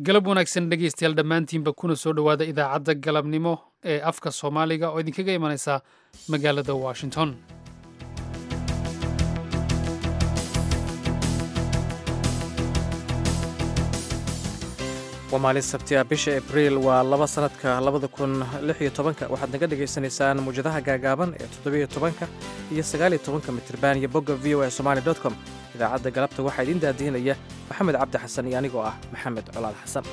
galab wanaagsan dhegaystayaal dhammaantiinba kuna soo dhowaada idaacadda galabnimo ee afka soomaaliga oo idinkaga imanaysa magaalada washington waa maalin sabti ah bisha abriil waa laba sanadka labada kun lix iyo tobanka waxaad naga dhagaysanaysaan muwjadaha gaagaaban ee toddobiyo tobanka iyo sagaaliyo tobanka mitriban iyo bogga v o a somali dot com idaacadda galabta waxaa idiin daadihinaya maxamed cabdi xasan iyo anigoo ah maxamed colaad xasan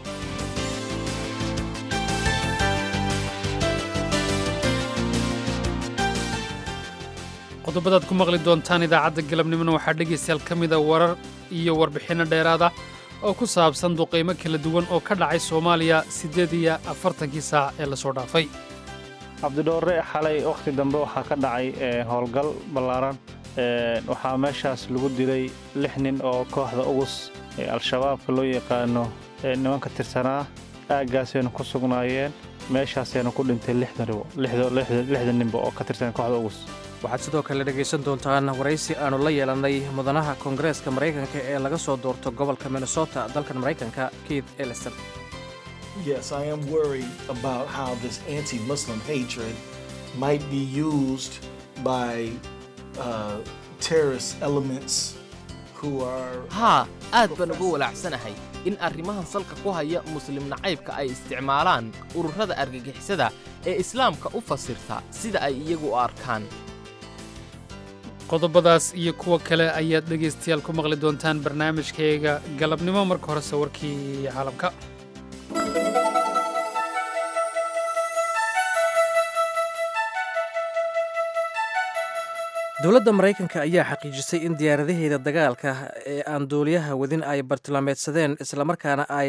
qodobadaad ku maqli doontaan idaacadda galabnimona waxaa dhegaystayaal ka mida warar iyo warbixinno dheeraada oo ku saabsan duqaymo kala duwan oo ka dhacay soomaaliya siddeed iyo afartankii saac ee lasoo dhaafay cabdidhoore xalay wakhti dambe waxaa ka dhacay howlgal ballaaran waxaa meeshaas lagu dilay lix nin oo kooxda ugus ee al-shabaabka loo yaqaano nimanka tirsanaa aaggaasaynu ku sugnaayeen meeshaasaynu ku dhintay lixda ninba oo ka tirsan kooxda ugus waxaad sidoo kale dhegaysan doontaan waraysi aannu la yeelannay mudanaha koongareeska maraykanka ee laga soo doorto gobolka minnesota dalkan maraykanka keith ellison Yes, I am worried about how this anti Muslim hatred might be used by uh, terrorist elements who are. haa aad baan uga walaacsanahay in arrimahan salka ku haya muslim nacaybka ay isticmaalaan ururada argagixisada ee islaamka u fasirta sida ay iyagu u arkaan qodobadaas iyo kuwa kale ayaad dhegaystayaal ku maqli doontaan barnaamijkayga galabnimo marka horese warkii caalamka dowladda maraykanka ayaa xaqiijisay in diyaaradaheeda dagaalka ee aan duuliyaha wadin ay bartilmaameedsadeen islamarkaana ay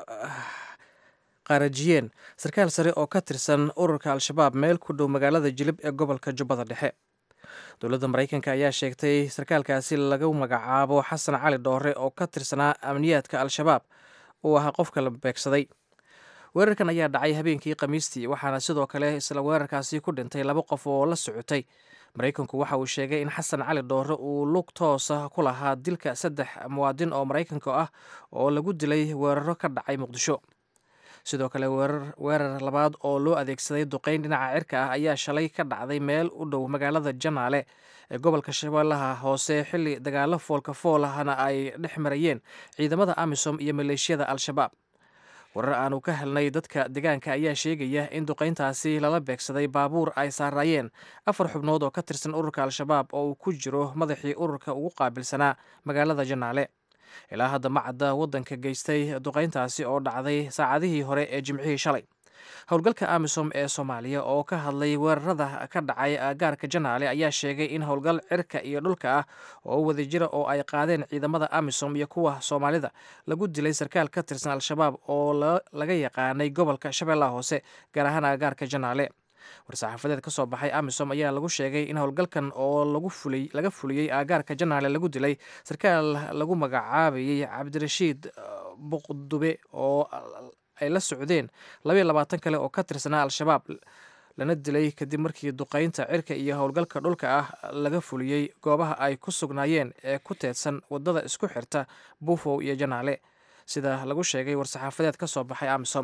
qaarajiyeen sarkaal sare oo ka tirsan ururka al-shabaab meel ku dhow magaalada jilib ee gobolka jubbada dhexe dowladda maraykanka ayaa sheegtay sarkaalkaasi lagu magacaabo xasan cali dhoore oo ka tirsanaa amniyaadka al-shabaab uu ahaa qofka la beegsaday weerarkan ayaa dhacay habeenkii khamiistii waxaana sidoo kale isla weerarkaasi ku dhintay laba qof oo la socotay maraykanku waxa uu sheegay in xasan cali dhoore uu lug toosa ku lahaa dilka saddex muwaadin oo maraykanka ah oo lagu dilay weeraro ka dhacay muqdisho sidoo kale weerar labaad oo loo adeegsaday duqayn dhinaca cirka ah ayaa shalay ka dhacday meel u dhow magaalada janaale ee gobolka shabeellaha hoose xilli dagaalo foolka fool ahna ay dhex marayeen ciidamada amisom iyo maleeshiyada al-shabaab warar aanu ka helnay dadka deegaanka ayaa sheegaya in duqayntaasi lala beegsaday baabuur ay saaraayeen afar xubnood oo ka tirsan ururka al-shabaab oo uu ku jiro madaxii ururka ugu qaabilsanaa magaalada janaale ilaa hadda ma cadda waddanka geystay duqayntaasi oo dhacday saacadihii hore ee jimcihii shalay howlgalka amisom ee soomaaliya oo ka hadlay weerarada ka dhacay gaarka janaale ayaa sheegay in howlgal cirka iyo dhulka ah oo wadajira oo ay qaadeen ciidamada amisom iyo kuwa soomaalida lagu dilay sarkaal ka tirsan al-shabaab oo laga yaqaanay gobolka shabeellaha hoose gaar ahaan agaarka janaale war-saxaafadeed ka soo baxay amisom ayaa lagu sheegay in howlgalkan oo laga fuliyey aagaarka janaale lagu dilay sarkaal lagu magacaabayey cabdirashiid buqdube oo ay la socdeen labaiyo labaatan kale oo ka tirsanaa al-shabaab lana dilay kadib markii duqaynta cirka iyo howlgalka dhulka ah laga fuliyey goobaha ay ku sugnaayeen ee ku teedsan waddada isku xirta buufow iyo janaale sida lagu sheegay war-saxaafadeed ka soo baxay amisom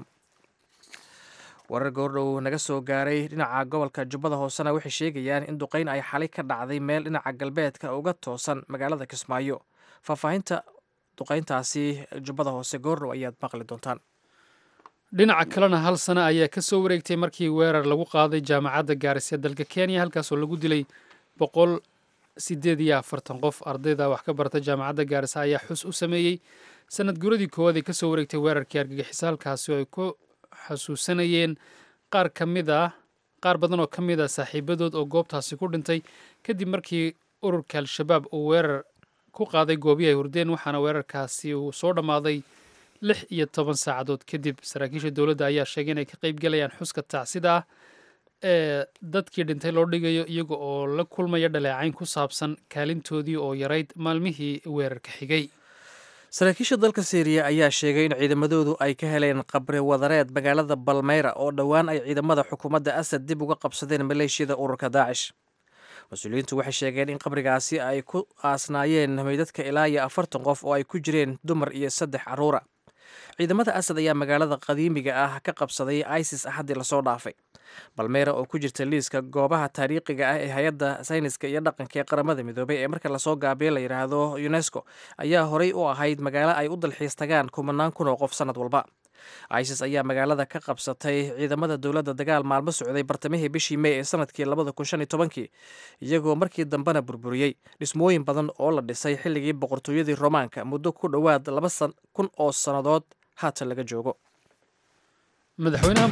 warar goordhow naga soo gaaray dhinaca gobolka jubbada hoosena waxay sheegayaan in duqayn ay xalay ka dhacday meel dhinaca galbeedka uga toosan magaalada kismaayo faahfaahinta duqayntaasi jubbada hoose goordhow ayaad maqli doontaan dhinaca kalena hal sano ayaa ka soo wareegtay markii weerar lagu qaaday jaamacadda gaaris ee dalka kenya halkaasoo lagu dilay boqol sideed iyo afartan qof ardayda wax ka barta jaamacadda gaarisa ayaa xus u sameeyey sanad guradii koowaad ay ka soo wareegtay weerarkii argagixisa halkaasi oo ay ku xasuusanayeen qaar ka mid ah qaar badan oo ka mid ah saaxiibadood oo goobtaasi ku dhintay kadib markii ururka al-shabaab uu weerar ku qaaday goobihi ay hurdeen waxaana weerarkaasi uu soo dhammaaday lix iyo toban saacadood kadib saraakiisha dowladda ayaa sheegay inay ka qayb galayaan xuska tacsida ah ee dadkii dhintay loo dhigayo iyaga oo la kulmaya dhaleecayn ku saabsan kaalintoodii oo yarayd maalmihii weerarka xigay saraakiisha dalka syriya ayaa sheegay in ciidamadoodu ay ka heleen qabri wadareed magaalada balmeyra oo dhowaan ay ciidamada xukuumadda asad dib uga qabsadeen maleeshiyada ururka daacish mas-uuliyiintu waxay sheegeen in qabrigaasi ay ku aasnaayeen meydadka ilaa iyo afartan qof oo ay ku jireen dumar iyo saddex carruura ciidamada asad ayaa magaalada qadiimiga ah ka qabsaday isis axaddii lasoo dhaafay balmeera oo ku jirta liiska goobaha taariikhiga ah ee hay-adda sayniska iyo dhaqanka ee qaramada midoobay ee marka lasoo gaabiyo la yidhaahdo unesco ayaa horey u ahayd magaalo ay u dalxiis tagaan kumanaan kun oo qof sannad walba isis ayaa magaalada ka qabsatay ciidamada dowladda dagaal maalmo socday bartamihii bishii mey ee sanadkii labada kun shan iyo tobankii iyagoo markii dambena burburiyey dhismooyin badan oo la dhisay xilligii boqortooyadii romaanka muddo ku dhowaad laba kun oo sannadood haatan laga joogo madaxweynaha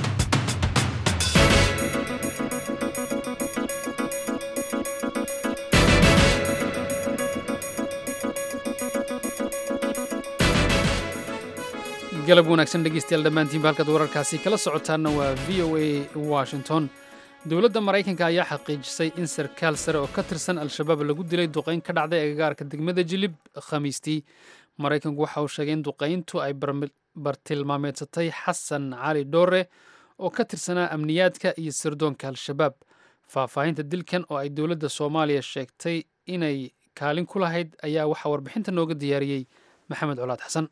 galab wanaagsan dhegeystayaal dhammaantiinba halkaad wararkaasi kala socotaanna waa v o a washington dowladda maraykanka ayaa xaqiijisay in sarkaal sare oo ka tirsan al-shabaab lagu dilay duqayn ka dhacday agagaarka degmada jilib khamiistii maraykanku waxa uu sheegay in duqayntu ay bartilmaameedsatay xasan cali dhoore oo ka tirsanaa amniyaadka iyo sirdoonka al-shabaab faahfaahinta dilkan oo ay dowladda soomaaliya sheegtay inay kaalin ku lahayd ayaa waxaa warbixinta nooga diyaariyey maxamed colaad xasan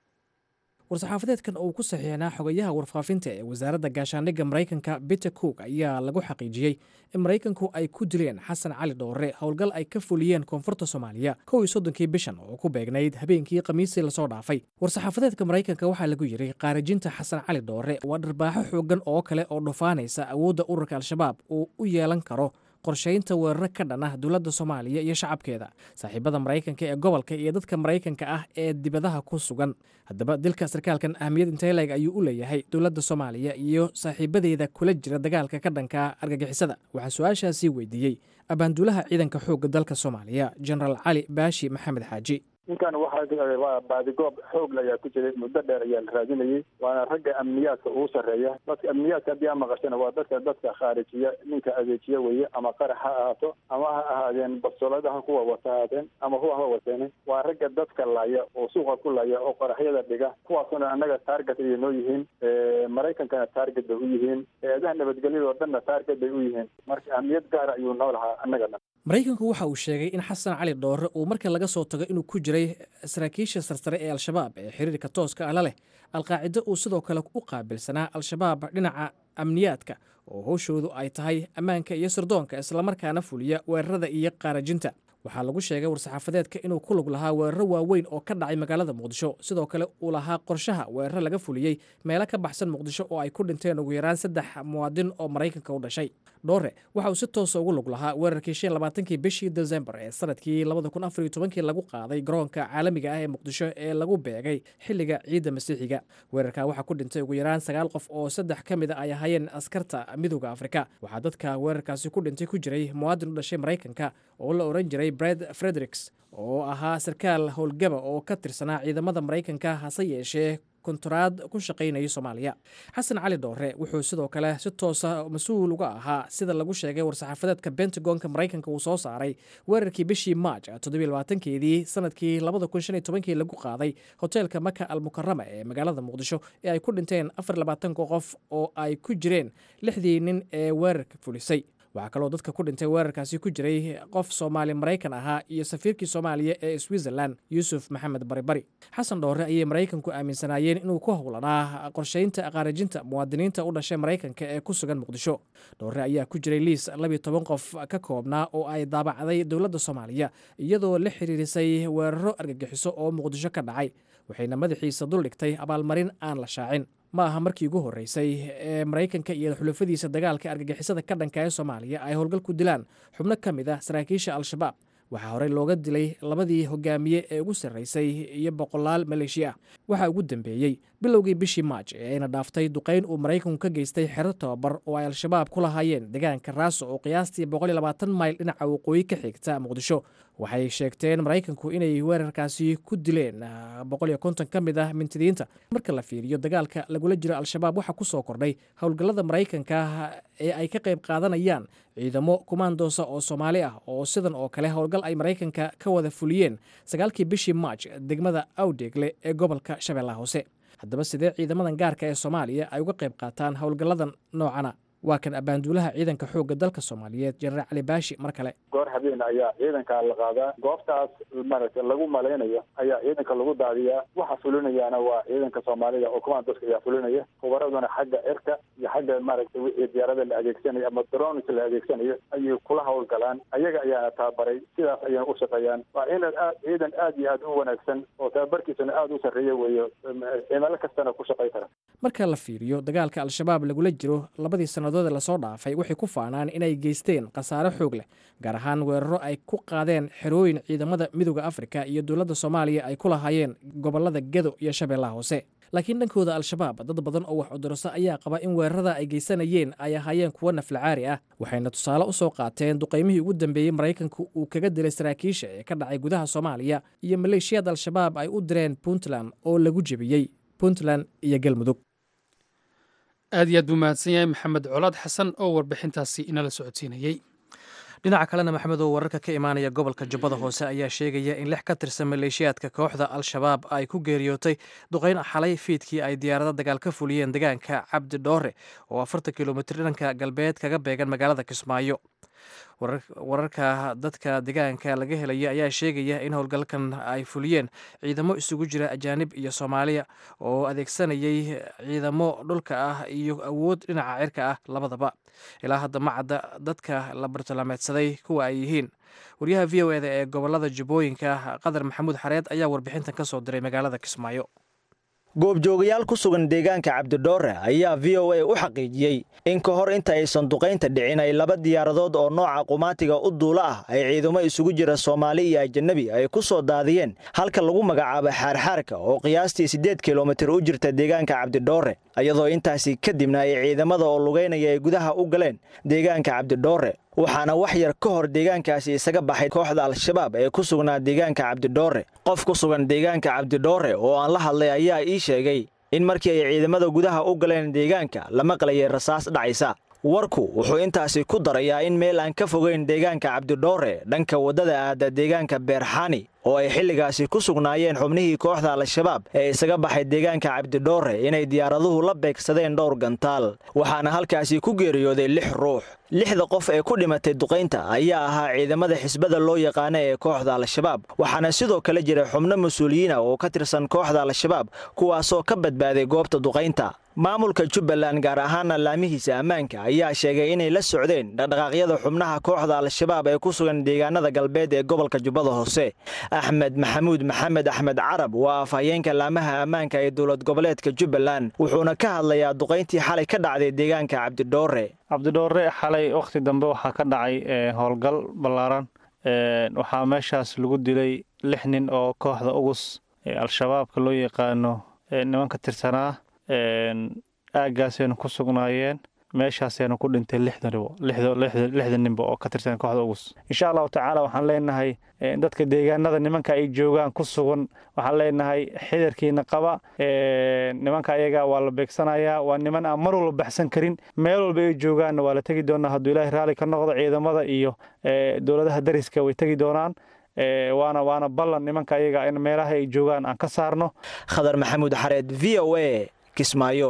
war-saxaafadeedkan oo uu ku saxiixnaa xogayaha warfaafinta ee wasaaradda gaashaandhigga maraykanka biter cook ayaa lagu xaqiijiyey in maraykanku ay ku dileen xasan cali dhoore howlgal ay ka fuliyeen koonfurta soomaaliya kow iyo soddonkii bishan oo ku beegnayd habeenkii khamiisii lasoo dhaafay war-saxaafadeedka maraykanka waxaa lagu yidhi qaarijinta xasan cali dhoore waa dharbaaxo xooggan oo kale oo dhufaanaysa awoodda ururka al-shabaab uu u yeelan karo qorshaynta weeraro ka dhan ah dowladda soomaaliya iyo shacabkeeda saaxiibada maraykanka ee gobolka iyo dadka maraykanka ah ee dibadaha ku sugan haddaba dilka sarkaalkan ahmiyad inteleg ayuu u leeyahay dowladda soomaaliya iyo saaxiibadeeda kula jira dagaalka ka dhanka argagixisada waxaa su-aashaasii weydiiyey abaanduulaha ciidanka xoogga dalka soomaaliya genaraal cali baashi maxamed xaaji ninkan waxaa baadigoob xoogla ayaa ku jiray muddo dheer ayaa la raadinayay waana ragga amniyaadka ugu sarreeya dadka amniyaadka haddii aa maqashana waa dadka dadka khaarijiya ninka adeejiya weeye ama qarax ha ahaato ama ha ahaadeen basoladaha kuwa wata ahaadeen ama kuwa ha wateene waa ragga dadka laya oo suuqa ku laya oo qaraxyada dhiga kuwaasuna annaga taarget ayay noo yihiin maraykankana taarget bay u yihiin eedaha nabadgelyada oo dhanna taarget bay u yihiin marka ahmiyad gaara ayuu noo lahaa annaga dhan maraykanku waxa uu sheegay in xasan cali dhoore uu marka laga soo tago inuu ku jiray saraakiisha sarsare ee al-shabaab ee xiriirka tooska ah la leh alqaacido uu sidoo kale u qaabilsanaa al-shabaab dhinaca amniyaadka oo howshoodu ay tahay ammaanka iyo sirdoonka islamarkaana fuliya weerarada iyo qaarajinta waxaa lagu sheegay war-saxaafadeedka inuu ku lug lahaa weeraro waaweyn oo ka dhacay magaalada muqdisho sidoo kale uu lahaa qorshaha weeraro laga fuliyey meelo ka baxsan muqdisho oo ay ku dhinteen ugu yaraan saddex muwaadin oo maraykanka u dhashay dhoore waxa uu si toosa ugu lug lahaa weerarkii shan labaatankii bishii desembar ee sanadkii labada kun afar iyo tobankii lagu qaaday garoonka caalamiga ah ee muqdisho ee lagu beegay xilliga ciidda masiixiga weerarka waxaa ku dhintay ugu yaraan sagaal qof oo saddex ka mid a ay ahaayeen askarta midooda afrika waxaa dadka weerarkaasi ku dhintay ku jiray muwaadin u dhashay maraykanka oo la oran jiray bred fredericks oo ahaa sarkaal howlgaba oo ka tirsanaa ciidamada maraykanka hase yeeshee kontaraad ku shaqaynaya soomaaliya xasan cali dhoore wuxuu sidoo kale si toosa mas-uul uga ahaa sida lagu sheegay war-saxaafadeedka bentagonka maraykanka uu soo saaray weerarkii bishii maaj toddobiylabaatankeedii sanadkii labada kun shan iyo tobankii lagu qaaday hoteelka maka al mukarama ee magaalada muqdisho ee ay ku dhinteen afar labaatanka qof oo ay ku jireen lixdii nin ee weerarka fulisay waxaa kaloo dadka ku dhintay weerarkaasi ku jiray qof soomaali maraykan ahaa iyo safiirkii soomaaliya ee switzerland yuusuf maxamed baribari xasan dhoore ayay maraykanku aaminsanaayeen inuu ku howlanaa qorshaynta qaarajinta muwaadiniinta u dhashay maraykanka ee ku sugan muqdisho dhoore ayaa ku jiray liis labiyo toban qof ka koobnaa oo ay daabacday dowladda soomaaliya iyadoo la xiriirisay weeraro argagixiso oo muqdisho ka dhacay waxayna madaxiisa duldhigtay abaalmarin aan la shaacin ma aha markii ugu horreysay ee maraykanka iyo xulafadiisa dagaalka argagixisada ka dhanka ee soomaaliya ay howlgal ku dilaan xubno ka mid ah saraakiisha al-shabaab waxaa horey looga dilay labadii hogaamiye ee ugu sarraysay iyo boqolaal maleeshiya ah waxaa ugu dambeeyey bilowgii bishii maaj ee ayna dhaaftay duqayn uu maraykanku ka geystay xero tababar oo ay al-shabaab ku lahaayeen deegaanka raaso oo qiyaastii mayl dhinaca waqooyi ka xigta muqdisho waxay sheegteen maraykanku inay weerarkaasi ku dileen ka mid ah mintidiinta marka la fiiriyo dagaalka lagula jiro al-shabaab waxaa ku soo kordhay howlgallada maraykanka ee ay ka qayb qaadanayaan ciidamo kumaandoosa oo soomaali ah oo sidan oo kale howlgal ay maraykanka ka wada fuliyeen sagaalkii bishii maaj degmada awdeegle ee gobolka shabeellaha hoose haddaba sidee ciidamadan gaarka ee soomaaliya ay uga qayb qaataan howlgalladan noocana waa kan abaanduulaha ciidanka xoogga dalka soomaaliyeed jenaraal cali baashi mar kale goor habeen ayaa ciidanka la qaadaa goobtaas maaragtay lagu malaynayo ayaa ciidanka lagu daadiyaa waxa fulinayaana waa ciidanka soomaalida oo commandoska ayaa fulinaya hubaraduna xagga cirka iyo xagga maaragtay wixii diyaarada la adeegsanayo ama drones la adeegsanayo ayay kula howlgalaan ayaga ayaana tababaray sidaas ayayna u shaqeeyaan waa ciidan aad ciidan aad iyo aad u wanaagsan oo tababarkiisuna aada u sarreeya weeyo cimilo kastana ku shaqay kara marka la fiiriyo dagaalka al-shabaab lagula jiro labadii sannadood ee lasoo dhaafay waxay ku faanaan inay geysteen khasaare xoog leh gaar ahaan weeraro ay ku qaadeen xerooyin ciidamada midooda afrika iyo dowladda soomaaliya ay ku lahaayeen gobollada gedo iyo shabeellaha hoose laakiin dhankooda al-shabaab dad badan oo wax cudurso ayaa qaba in weerarada ay geysanayeen ay ahaayeen kuwo naflacaari ah waxayna tusaale u soo qaateen duqaymihii ugu dambeeyey maraykanku uu kaga dilay saraakiisha ee ka dhacay gudaha soomaaliya iyo maleeshiyad al-shabaab ay u direen puntland oo lagu jebiyey puntland iyo galmudug aad iyo aad buu mahadsan yahay maxamed colaad xasan oo warbixintaasi inala socodsiinayey dhinaca kalena maxamedow wararka ka imaanaya gobolka jubbada hoose ayaa sheegaya in lix ka tirsan maleeshiyaadka kooxda al-shabaab ay ku geeriyootay duqayn xalay fiidkii ay diyaarado dagaal ka fuliyeen deegaanka cabdi dhoore oo afartan kilomitir dhanka galbeed kaga beegan magaalada kismaayo wararka dadka deegaanka laga helaya ayaa sheegaya in howlgalkan ay fuliyeen ciidamo isugu jira ajaanib iyo soomaaliya oo adeegsanayay ciidamo dhulka ah iyo awood dhinaca cirka ah labadaba ilaa hadda ma cadda dadka la bartilmaameedsaday kuwa ay yihiin waryaha v o eda ee gobolada jubbooyinka qadar maxamuud xareed ayaa warbixintan ka soo diray magaalada kismaayo goobjoogayaal ku sugan deegaanka cabdidhoore ayaa v o a u xaqiijiyey in ka hor inta aysan duqaynta dhicin ay laba diyaaradood oo nooca qumaatiga u duula ah ay ciidamo isugu jira soomaali iyo ajanabi ay ku soo daadiyeen halka lagu magacaabo xaarxaarka oo qiyaastii siddeed kilomitir u jirta deegaanka cabdidhoore iyadoo intaasi kadibna ay ciidamada oo lugaynaya ay gudaha u galeen deegaanka cabdidhoore waxaana wax yar ka hor deegaankaasi isaga baxay kooxda al-shabaab ee ku sugnaa deegaanka cabdidhoore qof ku sugan deegaanka cabdidhoore oo aan la hadlay ayaa ii sheegay in markii ay ciidamada gudaha u galeen deegaanka la maqlayay rasaas dhacaysa warku wuxuu intaasi ku darayaa in meel aan ka fogeyn deegaanka cabdidhoore dhanka waddada aada deegaanka beerxani oo ay xilligaasi ku sugnaayeen xubnihii kooxda al-shabaab ee isaga baxay deegaanka cabdidhoore inay diyaaraduhu la beegsadeen dhowr gantaal waxaana halkaasi ku geeriyooday lix ruux lixda qof ee ku dhimatay duqaynta ayaa ahaa ciidamada xisbada loo yaqaana ee kooxda al-shabaab waxaana sidoo kale jira xubno mas-uuliyiina oo ka tirsan kooxda al-shabaab kuwaasoo ka badbaaday goobta duqaynta maamulka jubbaland gaar ahaana laamihiisa ammaanka ayaa sheegay inay la socdeen dhaqdhaqaaqyada xubnaha kooxda al-shabaab ee ku sugan deegaanada galbeed ee gobolka jubbada hoose axmed maxamuud maxamed axmed carab waa afhayeenka laamaha ammaanka ee dowlad goboleedka jubbaland wuxuuna ka hadlayaa duqayntii xalay ka dhacday deegaanka cabdidhoore cabdidhoore xalay wakhti dambe waxaa ka dhacay howlgal ballaaran waxaa meeshaas lagu dilay lix nin oo kooxda ugus ee al-shabaabka loo yaqaano nimanka tirsanaa aaggaasaynu ku sugnaayeen meeshaasaynu ku dhintay lixda ninba oo ka tirsan kooxda ugus insha allahu tacaala waxaan leenahay dadka deegaanada nimanka ay joogaan ku sugan waxaan leenahay xidarkiina qaba nimanka ayaga waa la beegsanayaa waa niman aan mar walba baxsan karin meel walba ay joogaanna waa la tegi doonaa hadduu ilaahay raalli ka noqdo ciidamada iyo dowladaha dariska way tegi doonaan waana waana ballan nimanka ayaga in meelaha ay joogaan aan ka saarno khadar maxamuud xareed v o a kismaayo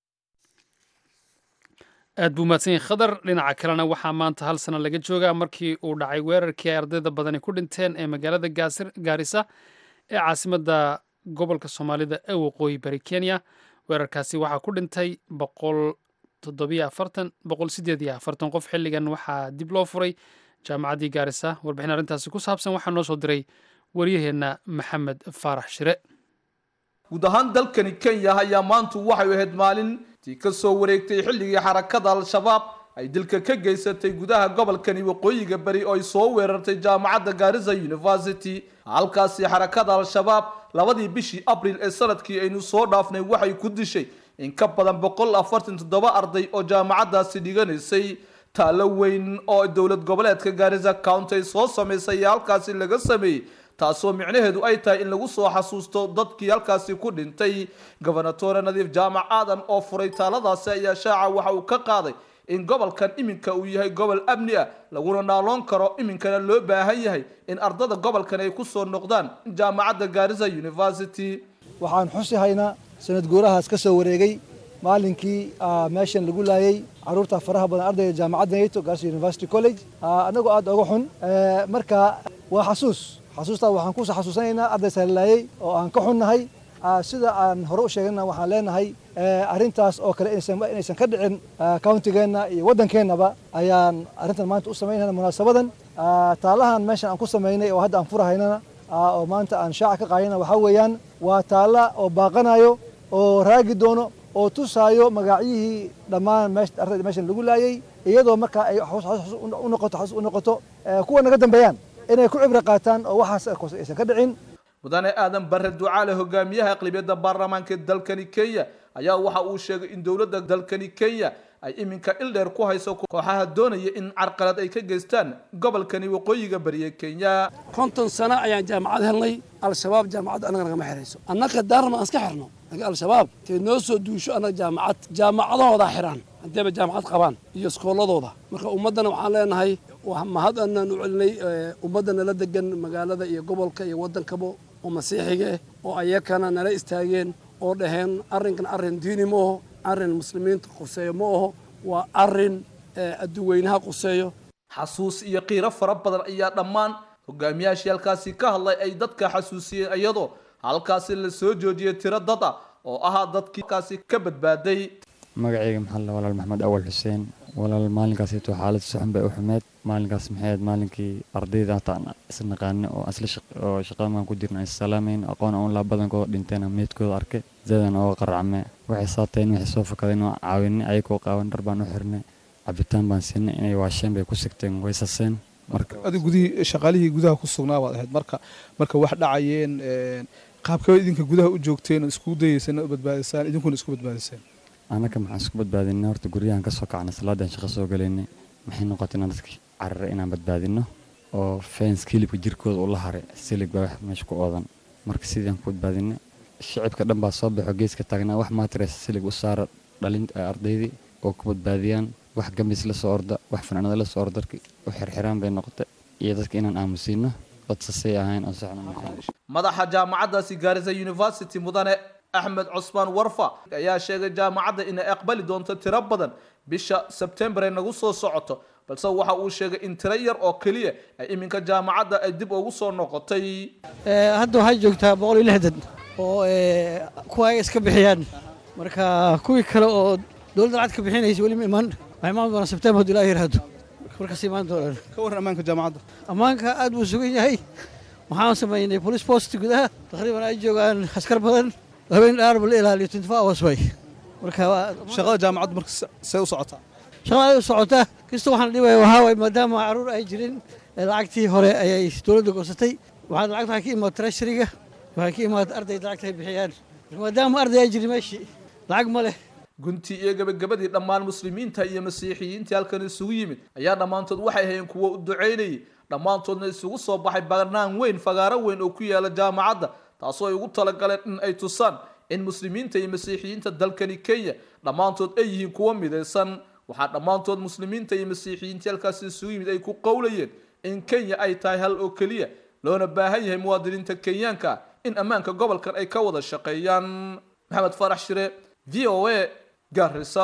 aad buu mahadsan yahay khadar dhinaca kalena waxaa maanta hal sano laga joogaa markii uu dhacay weerarkii ay ardayda badani ku dhinteen ee magaalada gaarisa ee caasimadda gobolka soomaalida ee waqooyi bari kenya weerarkaasi waxaa ku dhintay boqol toddobiyo afartan boqol sideed iyo afartan qof xilligan waxaa dib loo furay jaamacaddii gaarisa warbixin arrintaasi ku saabsan waxaa noo soo diray waryaheenna maxamed faarax shire guud ahaan dalkani kenya ayaa maantu waxay ahayd maalintii ka soo wareegtay xilligii xarakada al-shabaab ay dilka ka geysatay gudaha gobolkani waqooyiga beri oo ay soo weerartay jaamacadda gaarisa university halkaasi xarakada al-shabaab labadii bishii abril ee sanadkii aynu soo dhaafnay waxay ku dishay in ka badan boqol afartan toddoba arday oo jaamacaddaasi dhiganaysay taalo weyn oo dowlad goboleedka gaarisa county ay soo samaysay ee halkaasi laga sameeyey taasoo micnaheedu ay tahay in lagu soo xasuusto dadkii halkaasi ku dhintay gobernatore nadiif jaamac aadan oo furay taaladaasi ayaa shaaca waxa uu ka qaaday in gobolkan iminka uu yahay gobol amni ah laguna naaloon karo iminkana loo baahan yahay in ardada gobolkan ay kusoo noqdaan jaamacadda gaarisa university waxaan xusi haynaa sanad guurahaas ka soo wareegay maalinkii meeshan lagu laayay caruurta faraha badan ardayga jaamacadda nato gaarsi university college annagoo aad oga xun marka waa xasuus xasuustaa waxaan kusoo xasuusanaynaa ardaysa la laayay oo aan ka xunnahay sida aan hore u sheegana waxaan leenahay arrintaas oo kale inaysan ka dhicin countigeenna iyo waddankeennaba ayaan arrintan maanta u samaynayna munaasabadan taalahan meeshan aan ku samaynay oo hadda aan furahaynana oo maanta aan shaaca ka qaadayna waxaa weeyaan waa taalla oo baaqanayo oo raagi doono oo tusaayo magacyihii dhammaan ardayda meeshan lagu laayay iyadoo markaa ay u noqoto xasuus u noqoto kuwa naga dambeeyaan inay ku cibro qaataan oo waxaas aysan ka dhicin mudane aadan bare ducaale hogaamiyaha aqlibiyadda baarlamaanka dalkani kenya ayaa waxa uu sheegay in dowladda dalkani kenya ay iminka ildheer ku hayso kooxaha doonaya in carqalad ay ka geystaan gobolkani waqooyiga bariye kenya konton sano ayaan jaamacad helnay al-shabaab jaamacadda annaga nagama xirayso annaga daarma aan iska xirno laakiin al-shabaab tee noo soo duusho annaga jaamacad jaamacadahoodaa xiraan haddeeba jaamacad qabaan iyo iskooladooda marka ummaddana waxaan leenahay mahad anaan u celinay ummadda nala degan magaalada iyo gobolka iyo waddankaba oo masiixiga ah oo ayakana nala istaageen oo dhaheen arrinkan arrin diini ma aho arrin muslimiinta quseeyo ma aho waa arrin adduweynaha quseeyo xasuus iyo qiiro fara badan ayaa dhammaan hogaamiyaashii halkaasi ka hadlay ay dadka xasuusiyeen iyadoo halkaasi la soo joojiyay tiro dad ah oo ahaa dadkii halkaasi ka badbaaday magacayga maxaa la walaal maxamed awal xuseen walaal maalinkaasito xaalad suxun bay u xumeed maalinkaas maxay ahayd maalinkii ardayda hataan isnaqaane oo asla oo shaqamaan ku jirna isalaamayn aqoon aan laa badankooda dhinteen meedkooda arkay zadan ooga qaracme waxay saateen waxay soo fakadeen oo caawinay ayagoo qaawan dhar baan u xirnay cabitaan baan siinay inay waasheen bay ku sigteen way saseen marka adi gudihii shaqaalihii gudaha ku sugnaa baad ahayd marka marka wax dhacayeen qaabkaba idinka gudaha u joogteen oo iskugu dayeyseen u badbaadisaan idinkuna isku badbaadiseen annaka maxaan isku badbaadinay horta guryahan ka soo kacnay salaadan shaqo soo galaynay maxay noqotay inaan dadkii cararay inaan badbaadino oo fenska hilibka jirkooda ula haray silig baa wax meesha ku oodan marka sidaan ku badbaadinay shicibka dhan baa soo baxo geeska taagnaa wax maatiraysa silig u saara dhalin ardaydii oo ku badbaadiyaan wax gamis la soo orda wax fanaanada la soo orda darkii u xirxiraan bay noqotay iyo dadka inaan aamusiino dad sasay ahayn oo saxna madaxa jaamacaddaasi gaarisa university mudane axmed cusmaan warfa ayaa sheegay jaamacadda inay aqbali doonto tiro badan bisha sebtembar ay nagu soo socoto balse waxa uu sheegay in tiro yar oo keliya ay iminka jaamacadda ay dib ugu soo noqotay hadda waxaa joogtaa boqol iyo lixdan oo kuwa ay iska bixiyaan marka kuwii kale oo dowladda lacag ka bixinaysa weli ma imaan waxay imaan doonaa sebtembar hadduu ilaa yaraado markaas imaan doonaan ka warran ammaanka jaamacadda ammaanka aad buu sugan yahay waxaan samaynay police post gudaha taqriiban ay joogaan askar badan habeen dhaar bal ilaaliyo twenty four hours way marka shaqada jaamacaddu marka see u socotaa shaqada ay u socotaa kasta waxaan dhibaya waxaa waay maadaama caruur ay jirin lacagtii hore ayay dowladda goosatay waxaad lacagta waxay ka imaad treasuryga waxay ka imaad ardayda lacagta ay bixiyaan maadaama arday ay jirin meeshii lacag ma leh guntii iyo gabagabadii dhammaan muslimiinta iyo masiixiyiintii halkan isugu yimid ayaa dhammaantood waxay hayeen kuwo u ducaynayay dhammaantoodna isugu soo baxay banaan weyn fagaaro weyn oo ku yaala jaamacadda taasoo ay ugu talagaleen in ay tusaan in muslimiinta iyo masiixiyiinta dalkani kenya dhammaantood ay yihiin kuwo midaysan waxaa dhammaantood muslimiinta iyo masiixiyiintii halkaasi isugu yimid ay ku qowlayeen in kenya ay tahay hal oo keliya loona baahan yahay muwaadiniinta kenyaanka in ammaanka gobolkan ay ka wada shaqeeyaan maxamed farax shire v o a garisa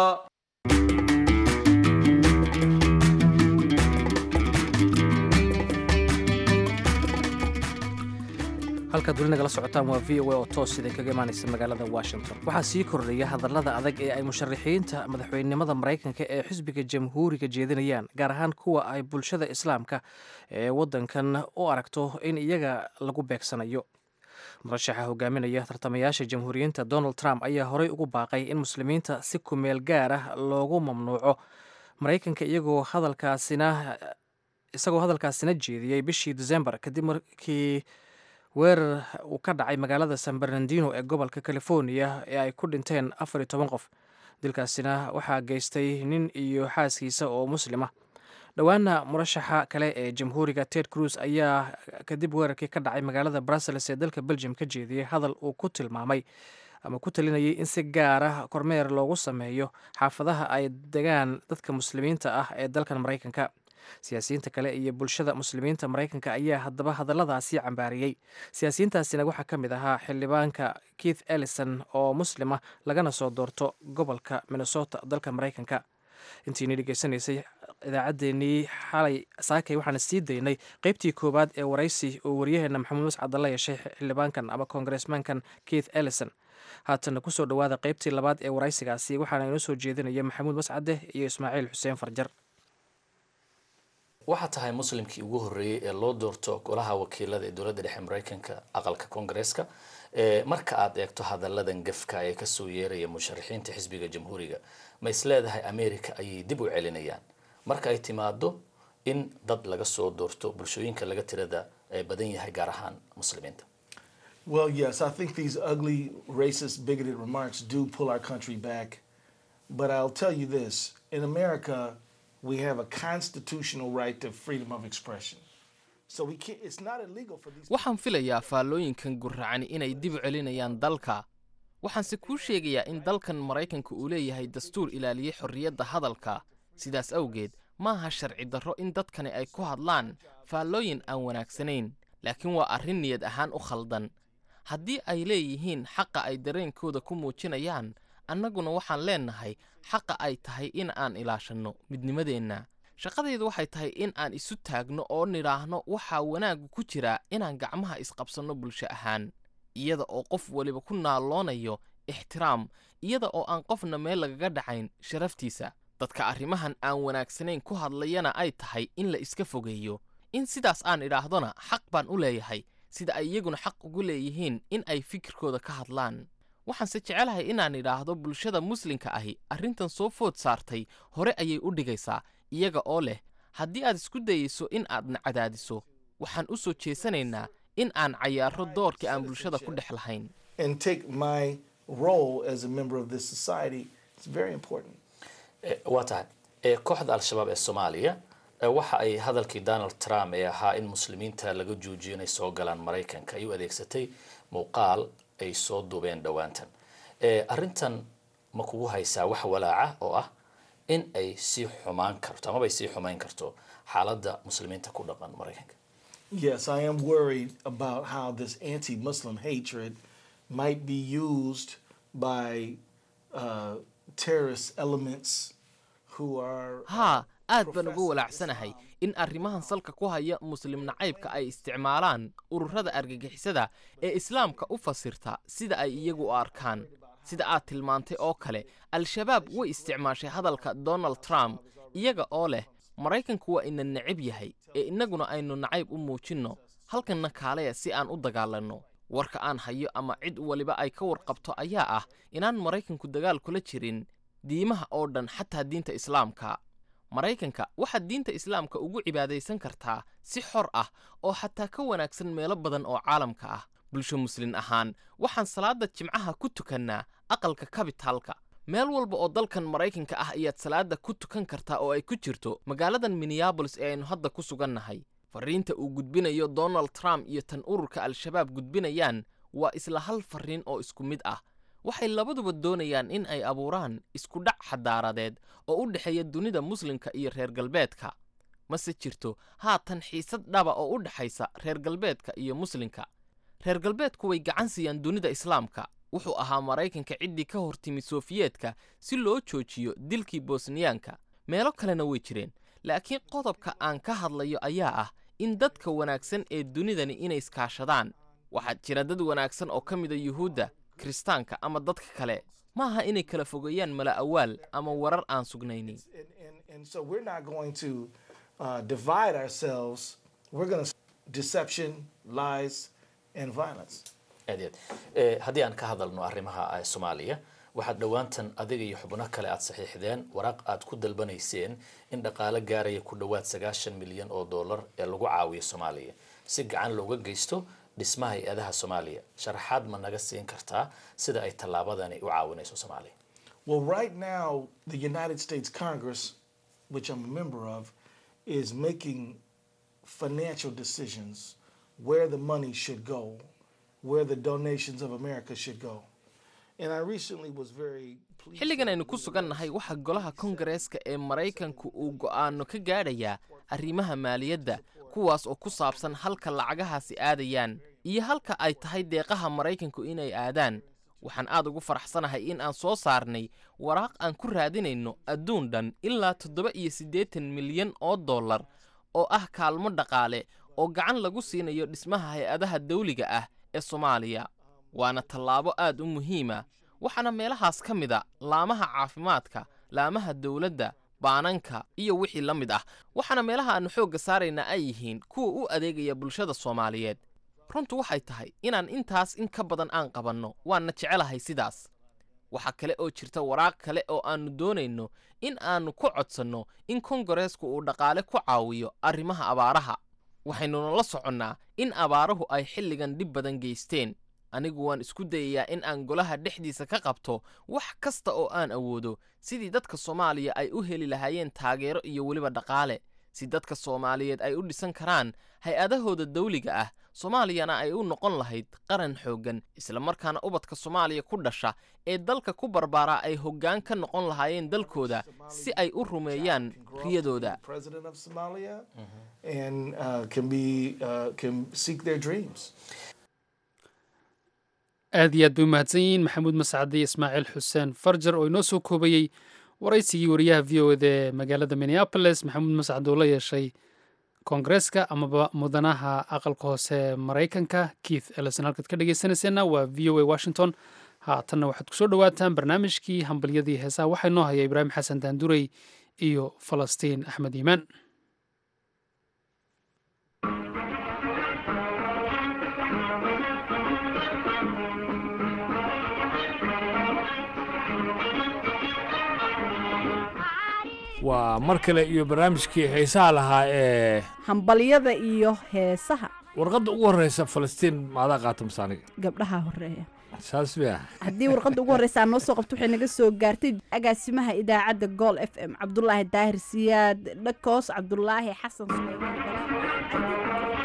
halkaad weli nagala socotaan waa v o a oo toos idin kaga imaanaysa magaalada washington waxaa sii kordhaya hadallada adag ee ay musharaxiinta madaxweynenimada maraykanka ee xisbiga jamhuuriga jeedinayaan gaar ahaan kuwa ay bulshada islaamka ee waddankan u aragto in iyaga lagu beegsanayo murashaxa hogaaminaya tartamayaasha jamhuuriyiinta donald trump ayaa horey ugu baaqay in muslimiinta si kumeel gaar ah loogu mamnuuco maraykanka iyagoo hadalkaasina isagoo hadalkaasina jeediyey bishii december kadib markii weerar uu ka dhacay magaalada san bernardino ee gobolka california ee ay ku dhinteen afar iyo toban qof dilkaasina waxaa geystay nin iyo xaaskiisa oo muslima dhowaana murashaxa kale ee jamhuuriga ted cruz ayaa kadib weerarkii ka dhacay magaalada brussels ee dalka belgium ka jeediyey hadal uu ku tilmaamay ama ku talinayay in si gaar ah kormeer loogu sameeyo xaafadaha ay degaan dadka muslimiinta ah ee dalkan maraykanka siyaasiyiinta kale iyo bulshada muslimiinta maraykanka ayaa haddaba hadalladaasi cambaariyey siyaasiyiintaasina waxaa ka mid ahaa xildhibaanka keith ellison oo muslima lagana soo doorto gobolka minnesota dalka maraykanka intiini dhegeysanaysay idaacaddeenii xalay saakay waxaana sii daynay qeybtii koowaad ee waraysi oo waryaheena maxamuud mascadda la yeeshay xildhibaankan ama kongaresmankan keith ellison haatanna kusoo dhowaada qeybtii labaad ee waraysigaasi waxaana inoo soo jeedinaya maxamuud mascade iyo ismaaciil xuseen farjar waxaa tahay muslimkii ugu horreeyey ee loo doorto golaha wakiilada ee dowladda dhexe maraykanka aqalka koongareeska marka aad eegto hadalladan gafka ee kasoo yeeraya musharaxiinta xisbiga jamhuuriga ma is leedahay america ayay dib u celinayaan marka ay timaado in dad laga soo doorto bulshooyinka laga tirada badan yahay gaar ahaan muslimiinta Well, yes, I think these ugly, racist, bigoted remarks do pull our country back. But I'll tell you this in America, we have a constitutional right to freedom of expression. So we can't, it's not illegal for these waxaan filayaa faallooyinkan gurracani inay dib u celinayaan dalka waxaanse kuu sheegayaa in dalkan maraykanka uu leeyahay dastuur ilaaliyey xorriyadda hadalka sidaas awgeed maaha sharci darro in dadkani ay ku hadlaan faallooyin aan wanaagsanayn laakiin waa arrin niyad ahaan u khaldan haddii ay leeyihiin xaqa ay dareenkooda ku muujinayaan annaguna waxaan leennahay xaqa ay tahay in aan ilaashanno midnimadeenna shaqadaydu waxay tahay in aan isu taagno oo nidhaahno waxaa wanaaggu ku jira inaan gacmaha isqabsanno bulsho ahaan iyada oo qof weliba ku naalloonayo ixtiraam iyada oo aan qofna meel lagaga dhacayn sharaftiisa dadka arrimahan aan wanaagsanayn ku hadlayana ay tahay in la iska fogeeyo in sidaas aan idhaahdona xaq baan u leeyahay sida ay iyaguna xaq ugu leeyihiin in ay fikirkooda ka hadlaan waxaanse jecelahay inaan idhaahdo bulshada muslimka ahi arrintan soo food saartay hore ayay u dhigaysaa iyaga oo leh haddii aad isku dayayso in aadna cadaadiso waxaan u soo jeesanaynaa in aan cayaaro doorka aan bulshada ku dhex lahayn and take my role as a member of this society. It's very important. waa tahay kooxda al-shabaab ee soomaaliya waxa ay hadalkii donald trump ee ahaa in muslimiinta laga joojiyo inay soo galaan maraykanka ay u adeegsatay muuqaal ay soo duubeen dhowaantan arrintan ma kugu haysaa wax walaaca oo ah in ay sii xumaan karto amaba ay sii xumayn karto xaaladda muslimiinta ku dhaqan maraykanka Yes, I am worried about how this anti Muslim hatred might be used by uh, terrorist elements who are. haa aad baan uga walaacsanahay in arrimahan salka ku haya muslim nacaybka ay isticmaalaan ururada argagixisada ee islaamka u fasirta sida ay iyagu u arkaan sida aad tilmaantay oo kale al-shabaab way isticmaashay hadalka donald trump iyaga oo leh maraykanku waa ina necab yahay ee innaguna aynu nacayb u muujinno halkanna kaaleya si aan u dagaalanno warka aan hayo ama cid waliba ay ka warqabto ayaa ah inaan maraykanku dagaal kula jirin diimaha oo dhan xataa diinta islaamka maraykanka waxaad diinta islaamka ugu cibaadaysan kartaa si xor ah oo xataa ka wanaagsan meelo badan oo caalamka ah bulsho muslin ahaan waxaan salaadda jimcaha ku tukannaa aqalka kabitaalka meel walba oo dalkan maraykanka ah ayaad salaadda ku tukan kartaa oo ay ku jirto magaaladan minneabolis ee aynu hadda ku sugannahay farriinta uu gudbinayo donald trump iyo tan ururka al-shabaab gudbinayaan waa isla hal farriin oo isku mid ah waxay labaduba doonayaan in ay abuuraan isku dhac xadaaradeed oo u dhexeeya dunida muslimka iyo reer galbeedka mase jirto haatan xiisad dhaba oo u dhexaysa reer galbeedka iyo muslimka reer galbeedku way gacan siiyaan dunida islaamka wuxuu ahaa maraykanka ciddii ka hor timi sofiyeetka si loo joojiyo dilkii bosniyaanka meelo kalena way jireen laakiin qodobka aan ka hadlayo ayaa ah in dadka wanaagsan ee dunidani inay iskaashadaan waxaa jira dad wanaagsan oo ka mida yuhuudda kiristaanka ama dadka kale maaha inay kala fogeeyaan mala awaal ama warar aan sugnaynin And so we're not going to uh, divide ourselves. We're going to deception, lies, and violence. aad iyo aad haddii aan ka hadalno arrimaha soomaaliya waxaad dhowaantan adiga iyo xubno kale aad saxiixdeen waraaq aad ku dalbanayseen in dhaqaale gaaraya ku dhowaad sagaashan milyan oo dollar ee lagu caawiyo soomaaliya si gacan looga geysto dhismaha hay-adaha soomaaliya sharaxaad ma naga siin kartaa sida ay tallaabadani u caawinayso soomaaliya Well, right now, the United States Congress, which I'm a member of, is making financial decisions where the money should go, where the donations of America should go. And I recently was very pleased. xilligan aynu ku sugan nahay waxaa golaha kongareeska ee maraykanku uu go'aano ka gaadhayaa arrimaha maaliyadda kuwaas oo ku saabsan halka lacagahaasi aadayaan iyo halka ay tahay deeqaha maraykanku inay aadaan waxaan aad ugu faraxsanahay in aan soo saarnay waraaq aan ku raadinayno adduun dhan ilaa toddoba iyo siddeetan milyan oo dollar oo ah kaalmo dhaqaale oo gacan lagu siinayo dhismaha hay-adaha dawliga ah ee soomaaliya waana tallaabo aad u muhiima waxaana meelahaas ka mid a laamaha caafimaadka laamaha dowladda baananka iyo wixii la mid ah waxaana meelaha aannu xoogga saaraynaa ay yihiin kuwa u adeegaya bulshada soomaaliyeed runtu waxay tahay inaan intaas in ka badan aan qabanno waanna jecelahay sidaas waxaa kale oo jirta waraaq kale oo aannu doonayno in aannu ku codsanno in kongareesku uu dhaqaale ku caawiyo arrimaha abaaraha waxaynuna la soconnaa in abaaruhu ay xilligan dhib badan geysteen anigu waan isku dayayaa in aan golaha dhexdiisa ka qabto wax kasta oo aan awoodo sidii dadka soomaaliya ay u heli lahaayeen taageero iyo weliba dhaqaale si dadka soomaaliyeed ay u dhisan karaan hay-adahooda dawliga ah soomaaliyana ay u noqon lahayd qaran xooggan islamarkaana ubadka soomaaliya ku dhasha ee dalka ku barbaaraa ay hoggaan ka noqon lahaayeen dalkooda si ay u rumeeyaan riyadooda President of Somalia and uh, can be uh, can seek their dreams. aad iyo aad bay u mahadsan yihiin maxamuud mascade iyo ismaaciil xuseen farjar oo inoo soo koobayey waraysigii wariyaha v o eda ee magaalada minneapolis maxamuud mascade oo la yeeshay koongareeska amaba mudanaha aqalka hoose ee maraykanka keith ellison halkaad ka dhegeysanayseena waa v o a washington haatanna waxaad kusoo dhowaataan barnaamijkii hambalyadii heesaha waxaa inoo haya ibraahim xasan daandurey iyo falastiin axmed iimaan waa mar kale iyo barnaamijkii xiisaha lahaa ee hambalyada iyo heesaha warqadda ugu horreysa falastiin maadaa qaata masaaniga gabdhaha horeeya saas miya haddii warqadda ugu horreysa aan noo soo qabto waxay naga soo gaartay agaasimaha idaacadda gool f m cabdulaahi daahir siyaad dhakoos cabdulaahi xasan suleymaan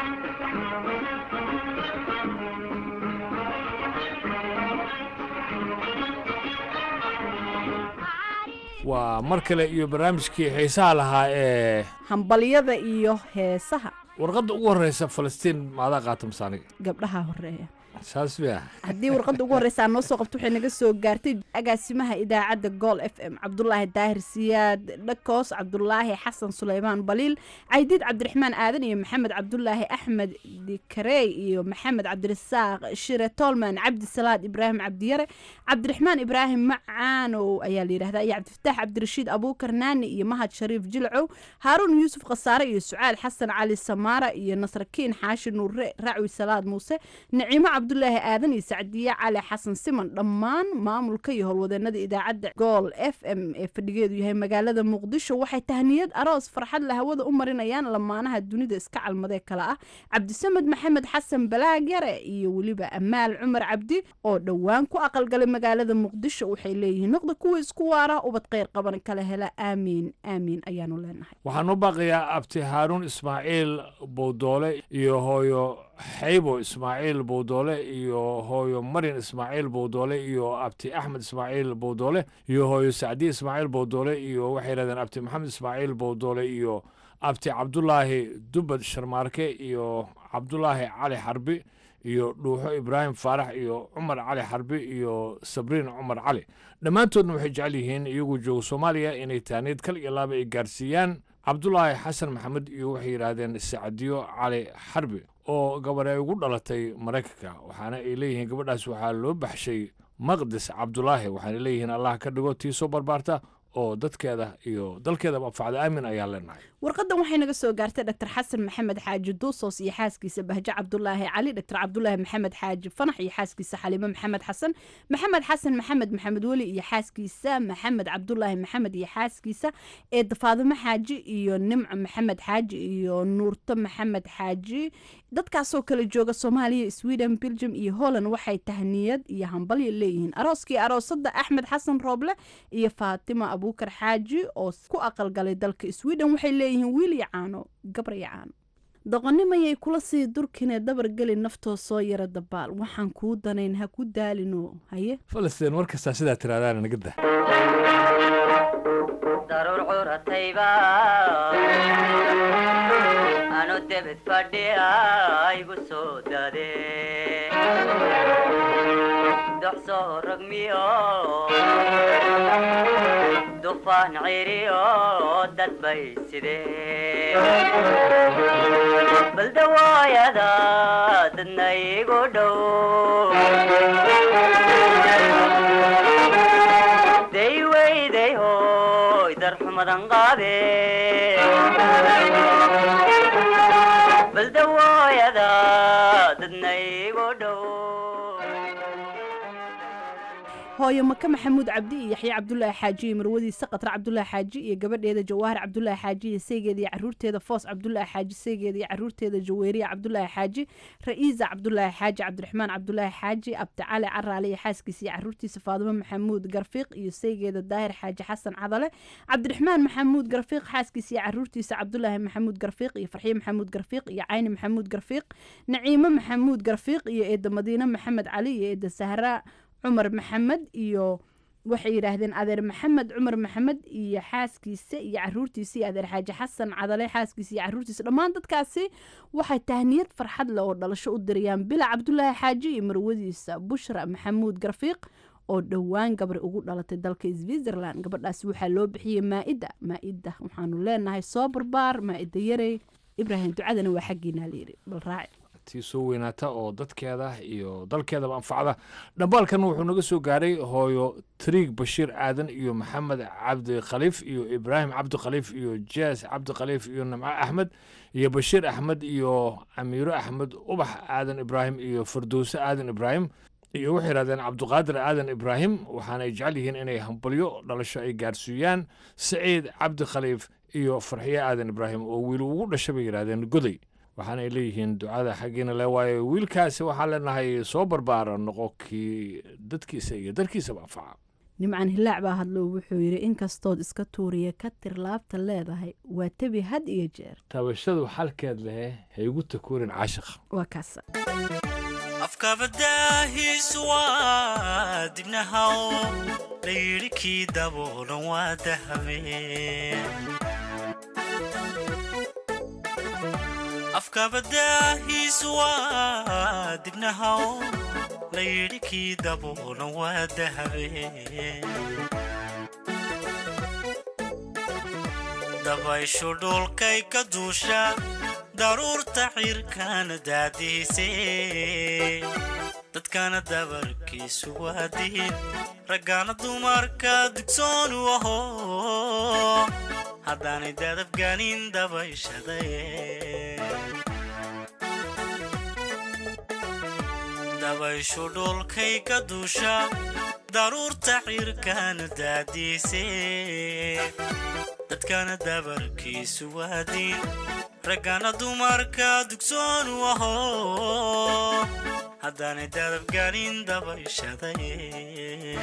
waa mar kale iyo barnaamijkii xiisaha lahaa ee hambalyada iyo heesaha warqadda ugu horreysa falastiin maadaa qaata masaaniga gabdhaha horeeya saas miya haddii warqadda ugu horreysa aan noo soo qabto waxay naga soo gaartay agaasimaha idaacadda gool f m cabdulaahi daahir siyaad dhakoos cabdulaahi xasan suleymaan baliil caydiid cabdiraxmaan aadan iyo maxamed cabdulaahi axmed dikarey iyo maxamed cabdirasaaq shire tolman cabdi salaad ibraahim cabdiyare cabdiraxmaan ibraahim macaanow ayaa la yidhahdaa iyo cabdifataax cabdirashiid abuukar naani iyo mahad shariif jilcow haaruun yuusuf khasaare iyo sucaal xasan cali samaara iyo nasrakiin xaashi nuure racwi salaad muuse naciimo cabdulaahi aadan iyo sacdiye cali xasan siman dhammaan maamulka iyo howlwadeenada idaacadda gool f m ee fadhigeedu yahay magaalada muqdisho waxay tahniyad aroos farxad la hawada u marinayaan lamaanaha dunida iska calmadee kale ah cabdisamed maxamed xasan balaag yare iyo weliba amaal cumar cabdi oo dhowaan ku aqalgalay magaalada muqdisho waxay leeyihiin noqda kuwa isku waara ubad kheyr qaban kala hela aamiin aamiin ayaanu leenahay waxaan u baaqayaa abti haaruun ismaaciil bowdoole iyo hooyo xaybo ismaaciil bowdoole iyo hooyo marin ismaaciil bowdoole iyo abti axmed ismaaciil bowdoole iyo hooyo sacdi ismaaciil bowdoole iyo waxay yidhahdeen abti maxamed ismaaciil bowdoole iyo abti cabdulaahi dubad sharmaarke iyo cabdulaahi cali xarbi iyo dhuuxo ibraahim faarax iyo cumar cali xarbi iyo sabriin cumar cali dhammaantoodna waxay jecel yihiin iyagoo jooga soomaaliya inay taaniid kal iyo laaba ay gaarsiiyaan cabdulaahi xasan maxamed iyo waxay yidhaahdeen sacdiyo cali xarbi oo gabar ay ugu dhalatay maraykanka waxaana ay leeyihiin gabadhaas waxaa loo baxshay maqdis cabdulaahi waxaana leeyihiin allah ka dhigo tii soo barbaarta oo dadkeeda iyo dalkeedaba anfacda aamin ayaa leenahay warqadan waxay naga soo gaartay dr xasan maxamed xaaji duusos iyo xaaskiisa bahjo cabdulaahi cali dr cabdulaahi maxamed xaaji fanax iyo xaaskiisa xaliimo maxamed xasan maxamed xasan maxamed maxamed weli iyo xaaskiisa maxamed cabdulaahi maxamed iyo xaaskiisa eedda faadimo xaaji iyo nimco maxamed xaaji iyo nuurto maxamed xaaji dadkaasoo kala jooga soomaaliya sweden belgium iyo holland waxay tahniyad iyo hambalyo leeyihiin arooskii aroosada axmed xasan rooble iyo faatima abuukar xaaji oo ku aqalgalay dalka sweden waxay leeyihiin wiil iyo caano gabar iyo caano doqonimayay kula sii durkinee dabar geli naftoo soo yara dabaal waxaan kuu danayn ha ku daalino haye falastiin mar kastaa sidaa tiraadaana naga dah daruur curatayba anu debed fadhiya igu soo dade dox soo rogmiyo dufaan ciriyo dad bay sidee baldawaayada dadna igu dhow day weyday hoy darxumadan qaade baldawaayada dadna igu dhow hooyo maka maxamuud cabdi iyo yaxya cabdulaahi xaaji iyo marwadiisa qatra cabdulaahi xaaji iyo gabadheeda jawaahir cabdulaahi xaaji iyo saygeeda iyo caruurteeda foos cabdulaahi xaaji saygeeda iyo caruurteeda jaweyriya cabdulaahi xaaji ra'iisa cabdulaahi xaaji cabdiraxmaan cabdulaahi xaaji abdicali caraale iyo xaaskiisa iyo caruurtiisa faadimo maxamuud garfiiq iyo saygeeda daahir xaaji xasan cadale cabdiraxmaan maxamuud garfiiq xaaskiisa iyo caruurtiisa cabdulaahi maxamuud garfiiq iyo farxiye maxamuud garfiiq iyo cayni maxamuud garfiiq naciimo maxamuud garfiiq iyo eeda madiine maxamed cali iyo eeda sahra cumar maxamed iyo waxay yidhaahdeen adeer maxamed cumar maxamed iyo xaaskiisa iyo caruurtiisa iyo adeer xaaji xasan cadale xaaskiisa iyo caruurtiisa dhammaan dadkaasi waxay tahniyad farxad leh oo dhalasho u dirayaan bila cabdulaahi xaaji iyo marwadiisa bushra maxamuud garfiiq oo dhowaan gabri ugu dhalatay dalka switzerland gabadhaasi waxaa loo bixiyey maa-ida maa-ida waxaanu leenahay soo barbaar maa-ida yarey ibraahim ducadana waa xaggiinaa layidhi bal raaci tii soo weynaata oo dadkeeda iyo dalkeedaba anfacda dhambaalkan wuxuu naga soo gaaray hooyo triig bashiir aadan iyo maxamed cabdi khaliif iyo ibraahim cabdi khaliif iyo jaas cabdi khaliif iyo nimco axmed iyo bashiir axmed iyo amiiro axmed ubax aadan ibraahim iyo fardowse aadan ibraahim iyo waxay yidhahdeen cabdiqaadir aadan ibraahim waxaanay jecel yihiin inay hambalyo dhalasho ay gaarsiiyaan saciid cabdi khaliif iyo farxiye aadan ibraahim oo wiil ugu dhashay bay yidhahdeen goday waxaanay leeyihiin ducada xaggiina le waayo wiilkaasi waxaan leenahay soo barbaara noqo kii dadkiisa iyo dalkiisaba anfaca nimcan hilaac baa hadlo wuxuu yidhi inkastood iska tuuriya ka tir laabta leedahay waa tebi had iyo jeer taabashadu xalkeed lehe ha igu takuurin caashiqa waa kaasa afkabadaahiisu waa dibnahaw layidhi kii daboolan waa dahame afkabadaahiisu waa dibnahaw layidhi kii daboolan waa dahabe dabayshu dhulkay ka duusha daruurta cirkana daadiise dadkana dabarkiisu waa diin raggaana dumarka dugsoonu aho haddaanay dadabganin dabayshaday dabayshu dhulkay ka duusha daruurta cirkana daadiise dadkana dabarkiisu waa diin raggana dumarka dugsoonu aho haddaanay dadabganin dabayshaday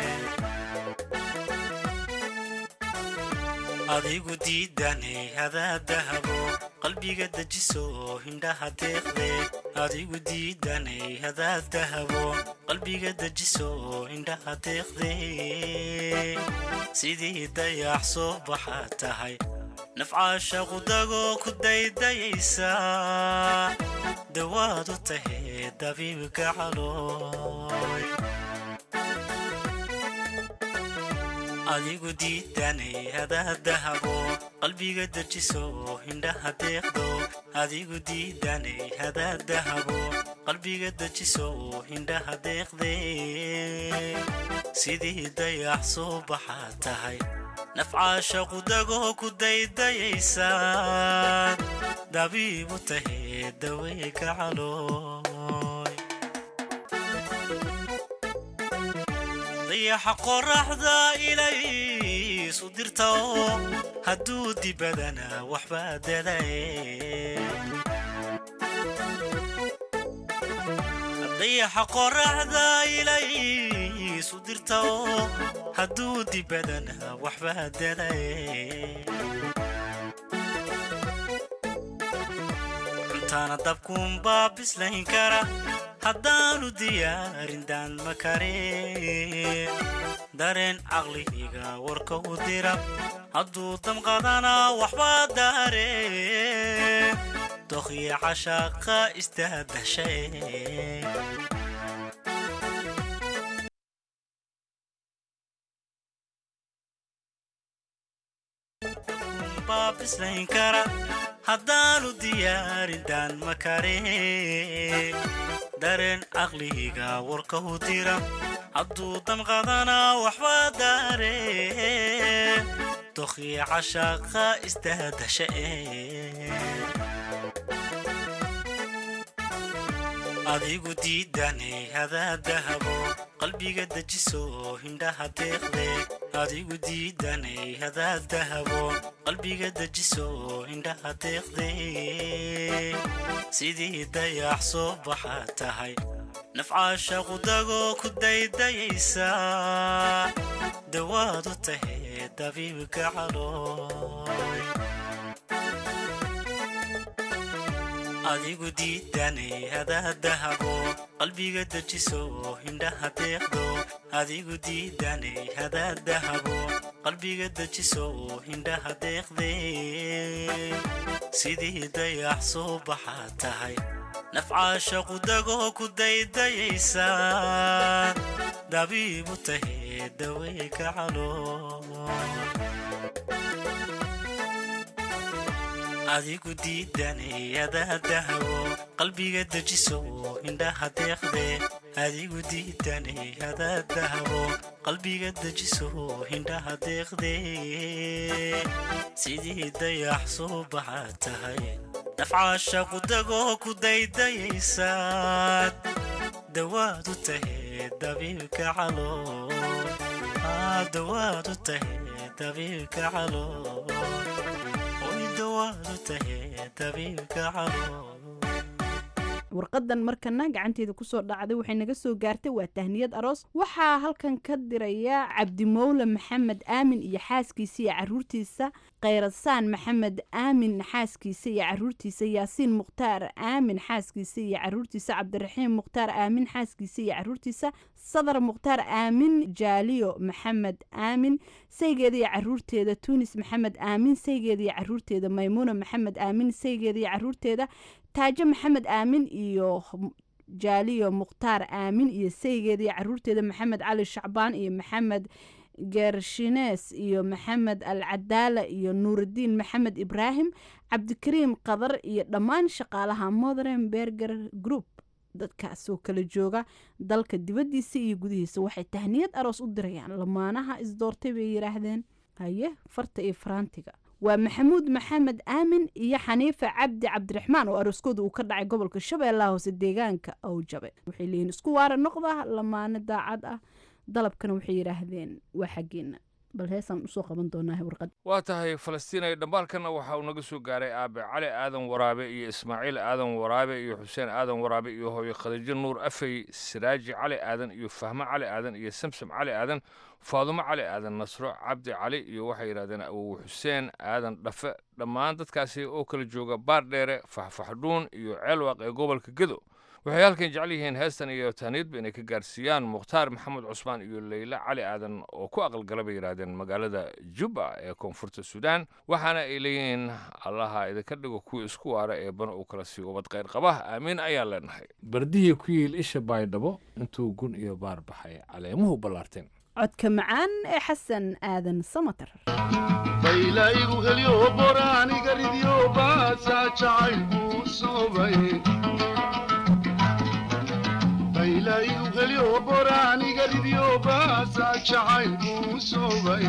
adigu diidanay hadaa dahabo qalbiga dejiso hindhaha deeqde adigu diidanay hadaa dahabo qalbiga dejiso hindhaha deeqde sidii dayax soo baxa tahay nafcaasha qudagoo ku daydayaysa dawaad u tahay dabiibka calooy adigu diidanay hadaa dahabo qalbiga dejiso hindhaha deeqdo adigu diidanay hadaa dahabo qalbiga dejiso hindhaha deeqde sidii dayax soo baxa tahay nafcaasha qudagoo ku daydayaysa dabiib u tahay daweega calooy dayaxa qoraxda ilaysu dirta oo hadduu dibadana waxbaa dadaye dayaxa qoraxda ilaysu dirta oo hadduu dibadana waxbaa dadaye taana dabkuunbaa bislayn kara haddaanu diyaarin daan ma karin dareen caqlihiga warka u dira hadduu damqadana waxbaa daare dokhya cashaaqa istaadashae baa bislayn kara haddaanu diyaarin daan ma kare dareen caqlihiga warka u dira hadduu damqadana waxba daare dokhya cashaaqa istaadasha adigu diidanay hadaadahabo qalbiga dejiso hindhaha deeqde adigu diidanay hadaadahabo qalbiga dejiso hindhaha deeqde sidii dayax soo baxa tahay nafcaasha qudagoo ku daydayaysa dawaad u tahay dabiibka calooy adigu diidanay hadaadahabo qalbiga dejiso hindhaha deeqdo adigu diidanay hadaadahabo qalbiga dejiso hindhaha deeqde sidii dayax soo baxa tahay nafcaasha qudagoo ku daydayaysa dabiibu tahay daweyka calooy adigu diidanay hadaadahabo qalbiga dejiso hindhaha deeqde adigu diidanay hadaadahabo qalbiga dejiso hindhaha deeqde sidii dayax soo baxa tahay nafcaasha qudagoo ku daydayaysaad dawaad u tahay dabiibka calooy dawaad u tahay dabiibka calooy warqadan markana gacanteeda kusoo dhacday waxay naga soo gaartay waa tahniyad aroos waxaa halkan ka diraya cabdimowle maxamed aamin iyo xaaskiisa iyo caruurtiisa khayrasaan maxamed aamin xaaskiisa iyo caruurtiisa yaasiin mukhtaar aamin xaaskiisa iyo caruurtiisa cabdiraxiim mukhtaar aamin xaaskiisa iyo caruurtiisa sadar mukhtaar aamin jaaliyo maxamed aamin saygeeda iyo caruurteeda tuunis maxamed aamin saygeeda iyo caruurteeda maymuuna maxamed aamin saygeeda iyo caruurteeda taajo maxamed aamin iyo jaaliyo mukhtaar aamin iyo saygeeda iyo caruurteeda maxamed cali shacbaan iyo maxamed geershines iyo maxamed al cadaala iyo nuurudiin maxamed ibraahim cabdikariim qadar iyo dhammaan shaqaalaha modern berger group dadkaasoo kala jooga dalka dibaddiisa iyo gudihiisa waxay tahniyad aroos u dirayaan lamaanaha isdoortay bay yidhaahdeen haye farta iyo faraantiga waa maxamuud maxamed aamin iyo xaniifa cabdi cabdiraxmaan oo arooskooda uu ka dhacay gobolka shabeellaha hoose deegaanka owjabe waxay leeyihin isku waara noqda lamaane daacad ah dalabkana waxay yidhaahdeen waa xaggeena bal heesaan usoo qaban doonaa warqad waa tahay falastiinay dhambaalkanna waxa uu naga soo gaaray aabe cali aadan waraabe iyo ismaaciil aadan waraabe iyo xuseen aadan waraabe iyo hooyo khadiijo nuur afey siraaji cali aadan iyo fahmo cali aadan iyo samsam cali aadan faadumo cali aadan nasro cabdi cali iyo waxay yidhahdeen awow xuseen aadan dhafe dhammaan dadkaasi oo kala jooga baardheere faxfaxdhuun iyo ceelwaaq ee gobolka gedo waxay halkan jecel yihiin heestan iyo taaniidba inay ka gaarsiiyaan mukhtaar maxamed cusmaan iyo leyla cali aadan oo ku aqalgala bay yidhaahdeen magaalada jubba ee koonfurta suudaan waxaana ay leeyihiin allaha idinka dhigo kuwii isku waara ee bana uu kala sii ubad qayr qabah aamiin ayaan leenahay bardihii ku yiil isha baydhabo intuu gun iyo baar baxay caleemuhu ballaarteen codka macaan ee xasan aadan samater baylaygu helyo boraaniga ridyo baasaa jacaylku soobay baylaygu helyo boraaniga ridyo baasaa jacaylku soobay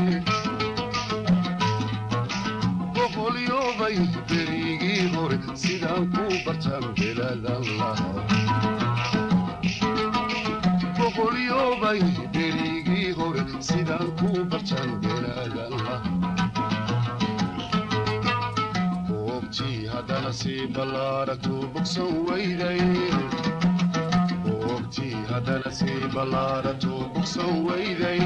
boqolyobay berigii hore sidaan ku bartaan belaadan lahaa boqolyobay berigii hore sidaan ku bartaan belaadan lahaa goobtii haddana sii ballaaragtu bogsan weyday goobtii haddana sii ballaaragtu bogsan weyday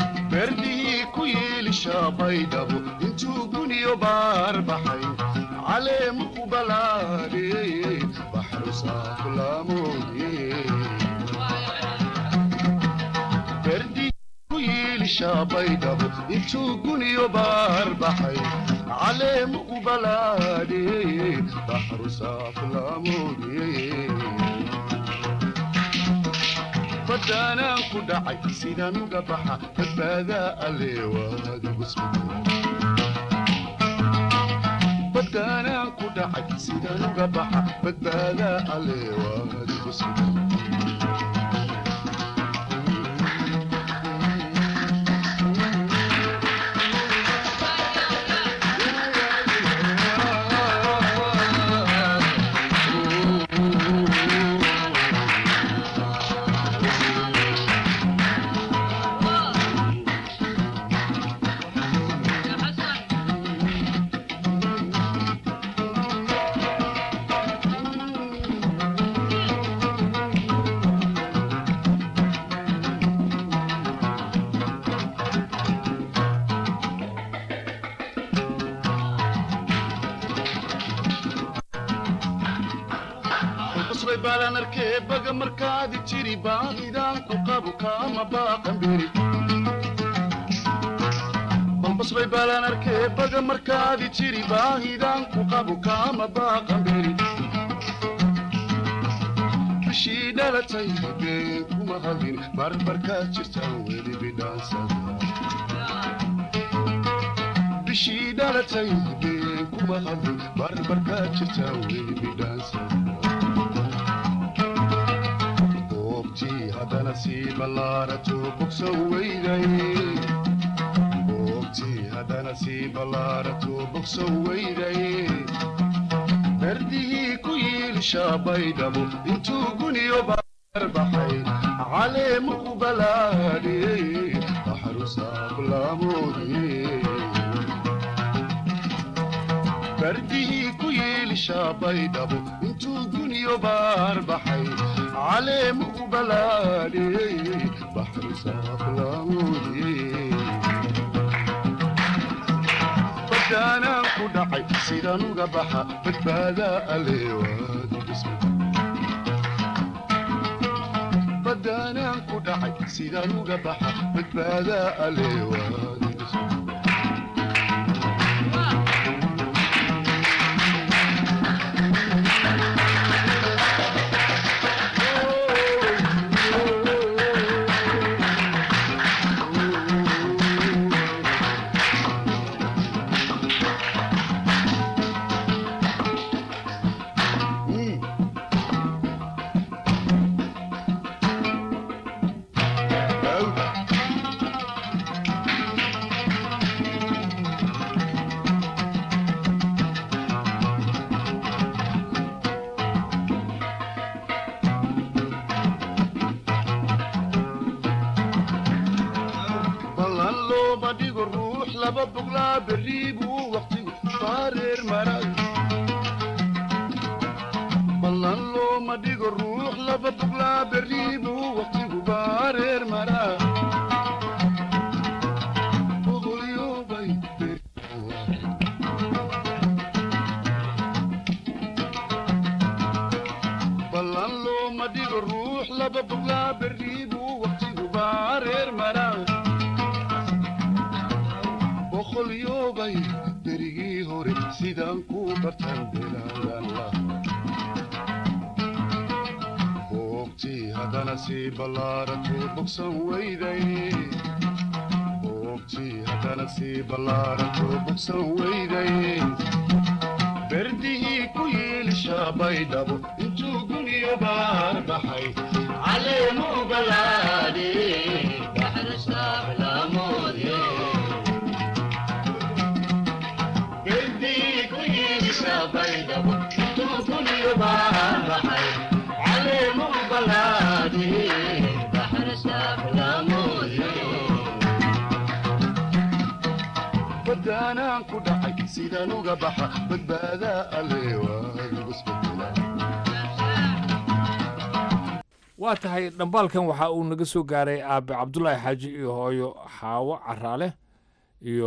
berdihii ku yeelisha baydhabo intuu guniyo baar baxay عليم قبلاني بحر صاف لاموني بردي ويل شابي دبو انتو قنيو بار بحي عليم قبلاني بحر صاف لاموني بدانا كدعي سيدان قبحة بدادا اللي وادي بسمك بدانا كدعي سيدان قبحة بدادا اللي وادي بسمك qasbay baalaan arkee baga markaadi jiri baahidaan ku qabu kaama baaqan beri balbasbay baalaan arkee baga markaadi jiri baahidaan ku qabu kaama baaqan beri bishii dhalatay been kuma hadin barbarkaad jirtaan weli bidhaansada bishii dhalatay been kuma hadin barbarkaad jirtaan weli bidhaansada goobtii haddana sii ballaarato bogsan weyday goobtii haddana sii ballaarato bogsan weyday berdihii ku yiilishaa baydhabo intuu guniyo barbaxay caleemu u balaadhiyey baxrusaaqlaamoodiyey berdihii ku yiilishaa baydhabo intuu guniyo baarbaxay caleemu u balaadhiyey baxrusaaqlaamoodiyey badaanaan ku dhacay sidaan uga baxa badbaadaa aleewaadi badaanaan ku dhacay sidaan uga baxa badbaadaa aleewaadi ballan looma dhigo ruux laba boglaa berri buu waqtigu baareer maray ballan looma dhigo ruux laba boglaa berri buu waqtigu baareer maraa boqolyoobay ballan looma dhigo ruux laba boglaa berri buu waqtigu baareer maraa boqolyoobay berigii hore sidaan ku bartan belaadan la boogtii haddana sii ballaarato bogsan weyday boogtii haddana sii ballaarato bogsan weyday berdihii ku yiilishaa baydhabo intuu guniyo baar baxay caleemu balaadhi baxrasaaxlaamoodye badaanaan ku dhacay sidaan uga baxa badbaadaa aleewaadugusbedela waa tahay dhambaalkan waxa uu naga soo gaaray aabe cabdulaahi xaaji iyo hooyo xaawo caraale iyo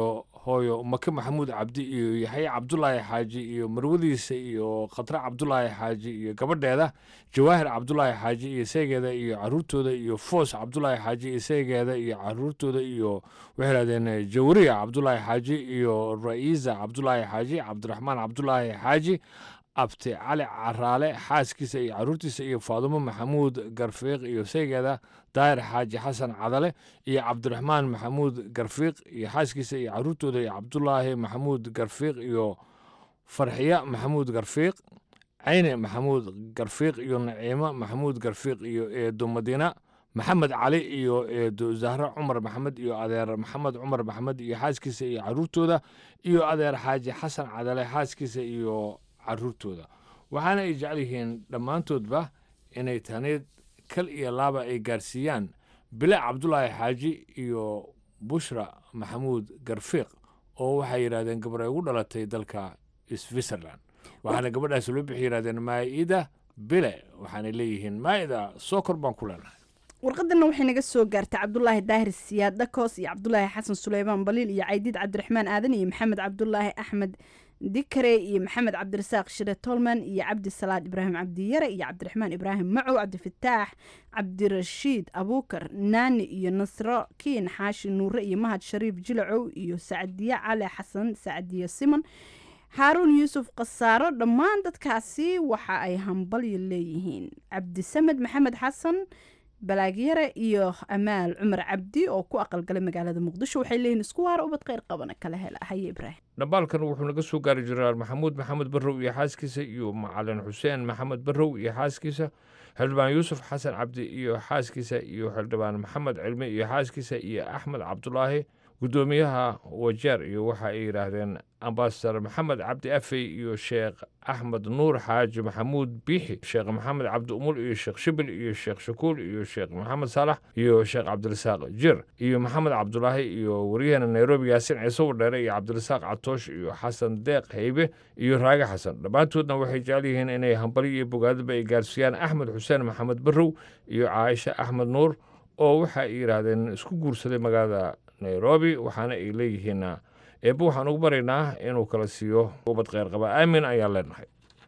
hooyo make maxamuud cabdi iyo yaxya cabdulaahi xaaji iyo marwadiisa iyo khatre cabdulaahi xaaji iyo gabadheeda jawaahir cabdulaahi xaaji iyo seegeeda iyo caruurtooda iyo foos cabdulaahi xaaji iyo seegeeda iyo caruurtooda iyo waxay yidhahdeen jawariya cabdulaahi xaaji iyo ra'iisa cabdulaahi xaaji cabdiraxmaan cabdulaahi xaaji abti cali caraale xaaskiisa iyo caruurtiisa iyo faadumo maxamuud garfiiq iyo seegeeda daahir xaaji xasan cadale iyo cabdiraxmaan maxamuud garfiiq iyo xaaskiisa iyo caruurtooda iyo cabdulaahi maxamuud garfiiq iyo farxiya maxamuud garfiiq cayne maxamuud garfiiq iyo naciimo maxamuud garfiiq iyo eedo madiina maxamed cali iyo eedo zahre cumar maxamed iyo adeer maxamed cumar maxamed iyo xaaskiisa iyo caruurtooda iyo adeer xaaji xasan cadale xaaskiisa iyo caruurtooda waxaana ay jecel yihiin dhammaantoodba inay taneed kal iyo laaba ay gaarsiiyaan bilaac cabdulaahi xaaji iyo bushra maxamuud garfiiq oo waxay yidhahdeen gabar ay ugu dhalatay dalka switzerland waxaana gabadhaasi loo bixi yidhahdeen maa'ida bile waxaanay leeyihiin maa'ida soo kor baan ku leenahay warqadana waxay naga soo gaartay cabdulaahi daahir siyaad dhakoos iyo cabdulaahi xasan suleymaan baliil iyo caydiid cabdiraxmaan aadan iyo maxamed cabdulaahi axmed dikare iyo maxamed cabdirasaaq shire tolman iyo cabdi salaad ibraahim cabdiyare iyo cabdiraxmaan ibraahim macow cabdifataax cabdirashiid abuukar naani iyo nasro kiin xaashi nuure iyo mahad shariif jilacow iyo sacdiye cali xasan sacdiye simon haaruun yuusuf khasaaro dhammaan dadkaasi waxa ay hambalyo leeyihiin cabdisamed maxamed xasan balaagyare iyo amaal cumar cabdi oo ku aqalgalay magaalada muqdisho waxay leeyihiin isku waara ubad kheyr qabana kala hela haye ibraahim dhambaalkan wuxuu naga soo gaari jiraa maxamuud maxamed barrow iyo xaaskiisa iyo macalin xuseen maxamed barrow iyo xaaskiisa xildhibaan yuusuf xasan cabdi iyo xaaskiisa iyo xildhibaan maxamed cilmi iyo xaaskiisa iyo axmed cabdulaahi guddoomiyaha wajeer iyo waxa ay yidhaahdeen ambasadar maxamed cabdi afey iyo sheekh axmed nuur xaaji maxamuud biixi sheekh maxamed cabdi umul iyo sheekh shibil iyo sheekh shakuul iyo sheekh maxamed saalax iyo sheekh cabdirasaaq jir iyo maxamed cabdulaahi iyo waryaheena nairobi yaasin ciise wadheere iyo cabdirasaaq catoosh iyo xasan deeq haybe iyo raage xasan dhammaantoodna waxay jecel yihiin inay hambali iyo bogaadaba ay gaarsiiyaan axmed xuseen maxamed barrow iyo caaisha axmed nuur oo waxa ay yidhaahdeen isku guursaday magaalada nairobi waxaana ay leeyihiin eebbe waxaan ugu baraynaa inuu kala siiyo ubad kheyr qaba aamin ayaan leenahay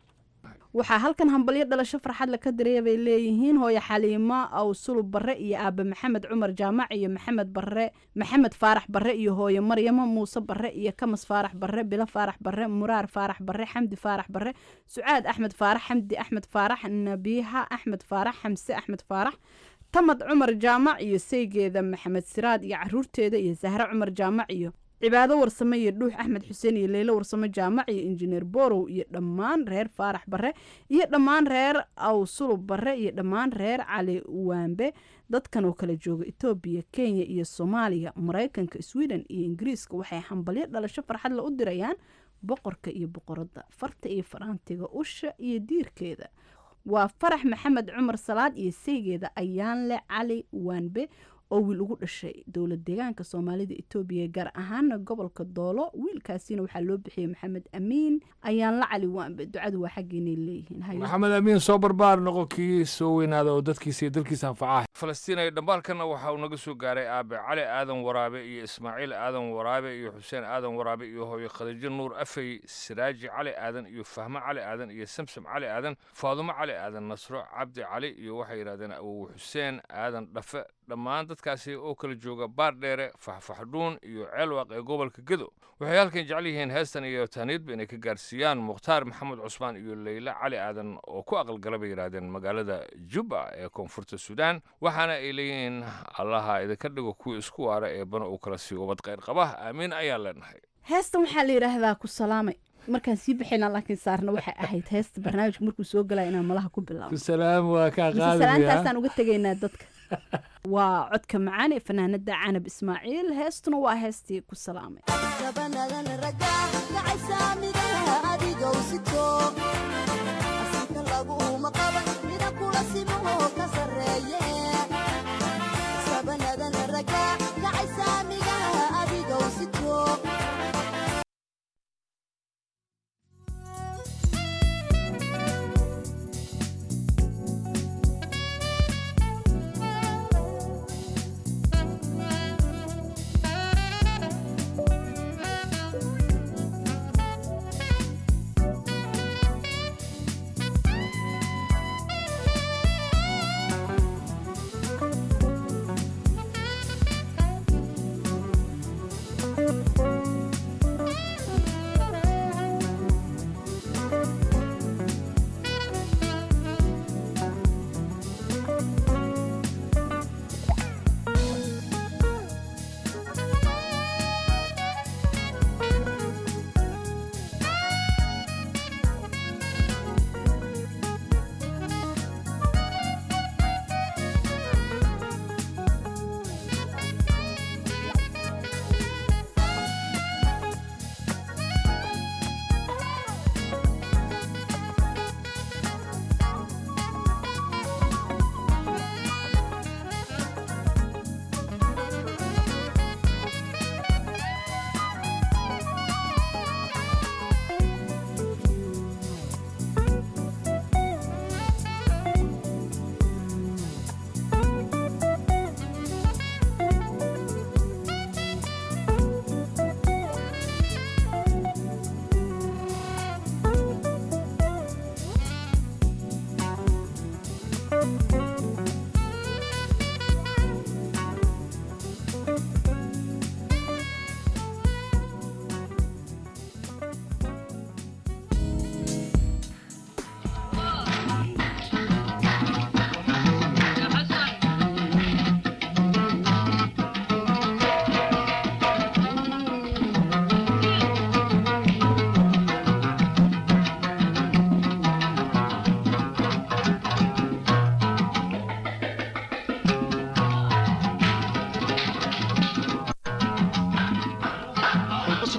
waxaa halkan hambalyo dhalasho farxad laka diraya bay leeyihiin hooyo xaliimo awsulub barre iyo aabe maxamed cumar jaamac iyo maxamed barre maxamed faarax barre iyo hooyo maryamo muuse barre iyo kamas faarax barre bilo faarax barre muraar faarax barre xamdi faarax barre sucaad axmed faarax xamdi axmed faarax nabiiha axmed faarax xamse axmed faarax tamad cumar jaamac iyo saygeeda maxamed siraad iyo caruurteeda iyo sahre cumar jaamac iyo cibaado warsame iyo dhuux axmed xuseen iyo leylo warsame jaamac iyo injineer borow iyo dhammaan reer faarax barre iyo dhammaan reer awsulub barre iyo dhammaan reer cali waambe dadkan oo kala jooga etoobiya kenya iyo soomaaliya maraykanka sweden iyo ingiriiska waxay hambalyo dhalasho farxadla u dirayaan boqorka iyo boqoradda farta iyo faraantiga usha iyo diirkeeda waa farax maxamed cumar salaad iyo saygeeda ayaanle cali waanbe oo wiil ugu dhashay dowlad deegaanka soomaalida etoobiya gaar ahaana gobolka doolo wiilkaasina waxaa loo bixiyey maxamed amiin ayaanle cali waanbe ducadu waa xaggeynay leeyihiin maxamed amiin soo barbaar noqo kii soo weynaada oo dadkiisa iyo dalkiisa anfacaha falastiin ay dhambaalkana waxa uu naga soo gaaray aabe cali aadan waraabe iyo ismaaciil aadan waraabe iyo xuseen aadan waraabe iyo hooyo khadiijo nuur afey siraaji cali aadan iyo fahmo cali aadan iyo samsam cali aadan faadumo cali aadan nasro cabdi cali iyo waxay yidhahdeen awow xuseen aadan dhafe dhammaan dadkaasi oo kala jooga baardheere faxfaxdhuun iyo ceelwaaq ee gobolka gedo waxay halkan jecel yihiin heestan iyo tahniidba inay ka gaarsiiyaan mukhtaar maxamed cusmaan iyo leyla cali aadan oo ku aqalgala bay yidhaahdeen magaalada jubba ee koonfurta suudaan waxaana ay leeyihiin allaha idinka dhigo kuwii isku waara ee bana uu kala siiyo ubad kheyr qaba aamiin ayaan leenahay heestan waxaa la yidhaahdaa ku salaamay markaan sii bixina laakiin saarna waxay ahayd heesta barnaamijka markuu soo galaya inaan malaha ku bilaabo salaam waa kaa salaantaasaan uga tegaynaa dadka waa codka macaan ee fanaanada canab ismaaciil heestuna waa heestii ku salaamay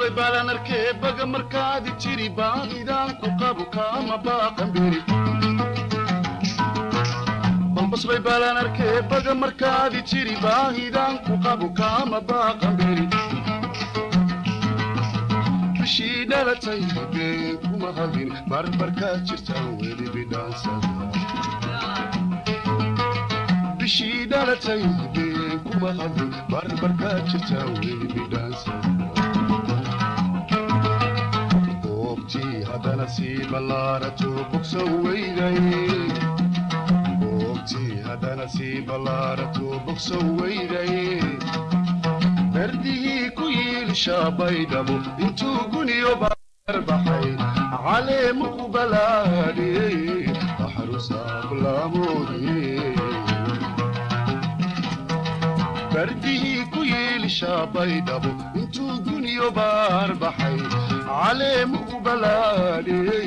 balbaslay baalaan arkee baga markaadi jiri baahidaan ku qabu kaama baaqan beri balbaslay baalaan arkee baga markaadi jiri baahidaan ku qabu kaama baaqan beri bishii dhalatay been kuma hadin barbarkaa jirtaan weli bidhaansada bishii dhalatay been kuma hadin barbarkaa jirtaan weli bidhaansada goobtii haddana sii ballaarato bogsan weyday goobtii haddana sii ballaarato bogsan weyday berdihii ku yiilshaa baydhabo intuu guniyo baarbaxay caleemu ku balaadhiyey baxrusaablamoodiyey berdihii ku yiilshaa baydhabo intuu guniyo baarbaxay caleemu ku balaadhiyey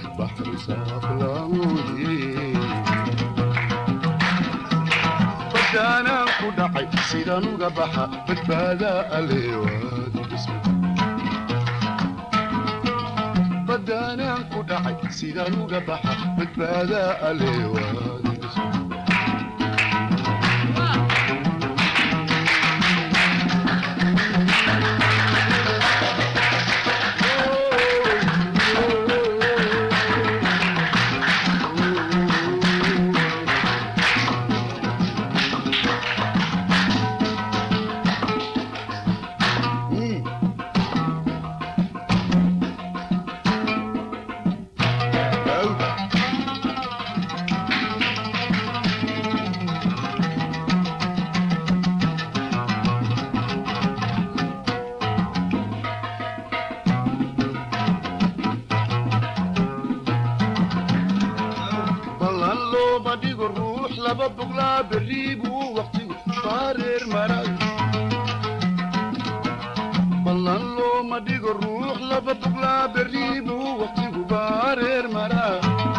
baxrusaablamoodiyey badaanaan ku dhacay sidaan uga baxa badbaadaa aleewaadi badaanaan ku dhacay sidaan uga baxa badbaadaa aleewaadi ballan looma dhigo ruux laba boglaa berri buu waqtigu baareer maray ballan looma dhigo ruux laba boglaa berri buu waqtigu baareer maraa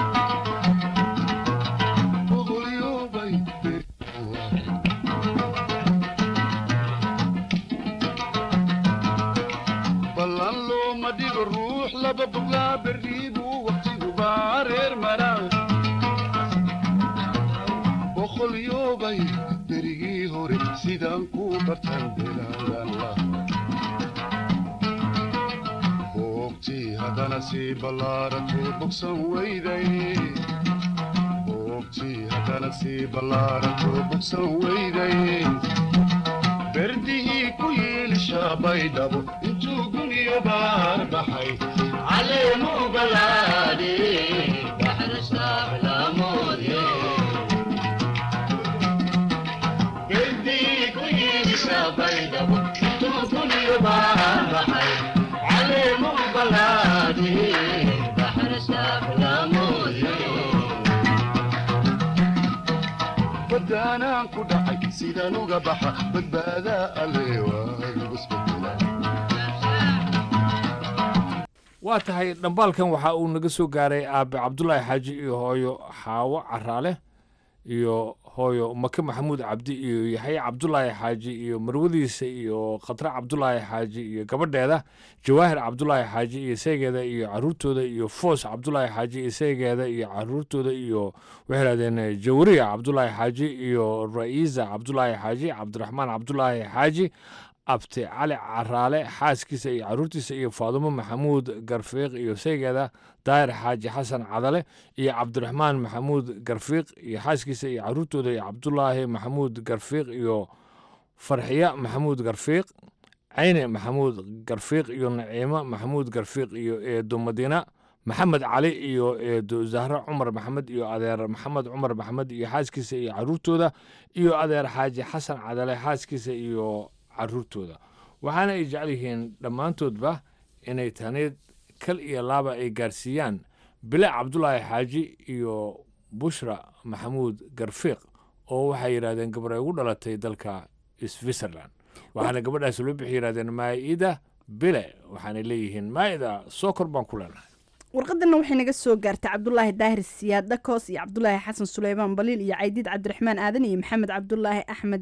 boqolyoobay ballan looma dhigo ruux laba boglaa berri buu waqtigu baareer maraa boqolyoobay berigii hore sidaan ku bartan belaadan la boogtii haddana sii ballaarato bogsan weyday boogtii haddana sii ballaarato bogsan weyday berdihii ku yiilshaa baydhabo intuu guniyo baar baxay caleemu balaadhe baxrasaablaamoodye badaanaan ku dhacay sidaan uga baxa badbaadaa waa tahay dhambaalkan waxa uu naga soo gaaray aabe cabdulaahi xaaji iyo hooyo xaawo caraale iyo hooyo make maxamuud cabdi iyo yaxye cabdulaahi xaaji iyo marwadiisa iyo khatre cabdulaahi xaaji iyo gabadheeda jawaahir cabdulaahi xaaji iyo seegeeda iyo caruurtooda iyo foos cabdulaahi xaaji iyo seegeeda iyo caruurtooda iyo waxay hahdeen jawriya cabdulaahi xaaji iyo ra'iisa cabdulaahi xaaji cabdiraxmaan cabdulaahi xaaji abti cali caraale xaaskiisa iyo caruurtiisa iyo faadumo maxamuud garfiiq iyo seegeeda daahir xaaji xasan cadale iyo cabdiraxmaan maxamuud garfiiq iyo xaaskiisa iyo caruurtooda iyo cabdulaahi maxamuud garfiiq iyo farxiya maxamuud garfiiq cayne maxamuud garfiiq iyo naciimo maxamuud garfiiq iyo eedo madiina maxamed cali iyo eedo zahre cumar maxamed iyo adeer maxamed cumar maxamed iyo xaaskiisa iyo caruurtooda iyo adeer xaaji xasan cadale xaaskiisa iyo caruurtooda waxaana ay jecel yihiin dhammaantoodba inay taneed kal iyo laaba ay gaarsiiyaan bile cabdulaahi xaaji iyo bushra maxamuud garfiiq oo waxay yidhahdeen gabar ay ugu dhalatay dalka switzerland waxaana gabadhaas loo bixi yidhahdeen maa'ida bile waxaanay leeyihiin maa'ida soo kor baan ku leenahay warqadana waxay naga soo gaartay cabdulaahi daahir siyaad dhakoos iyo cabdulaahi xasan suleymaan baliil iyo caydiid cabdiraxmaan aadan iyo maxamed cabdulaahi axmed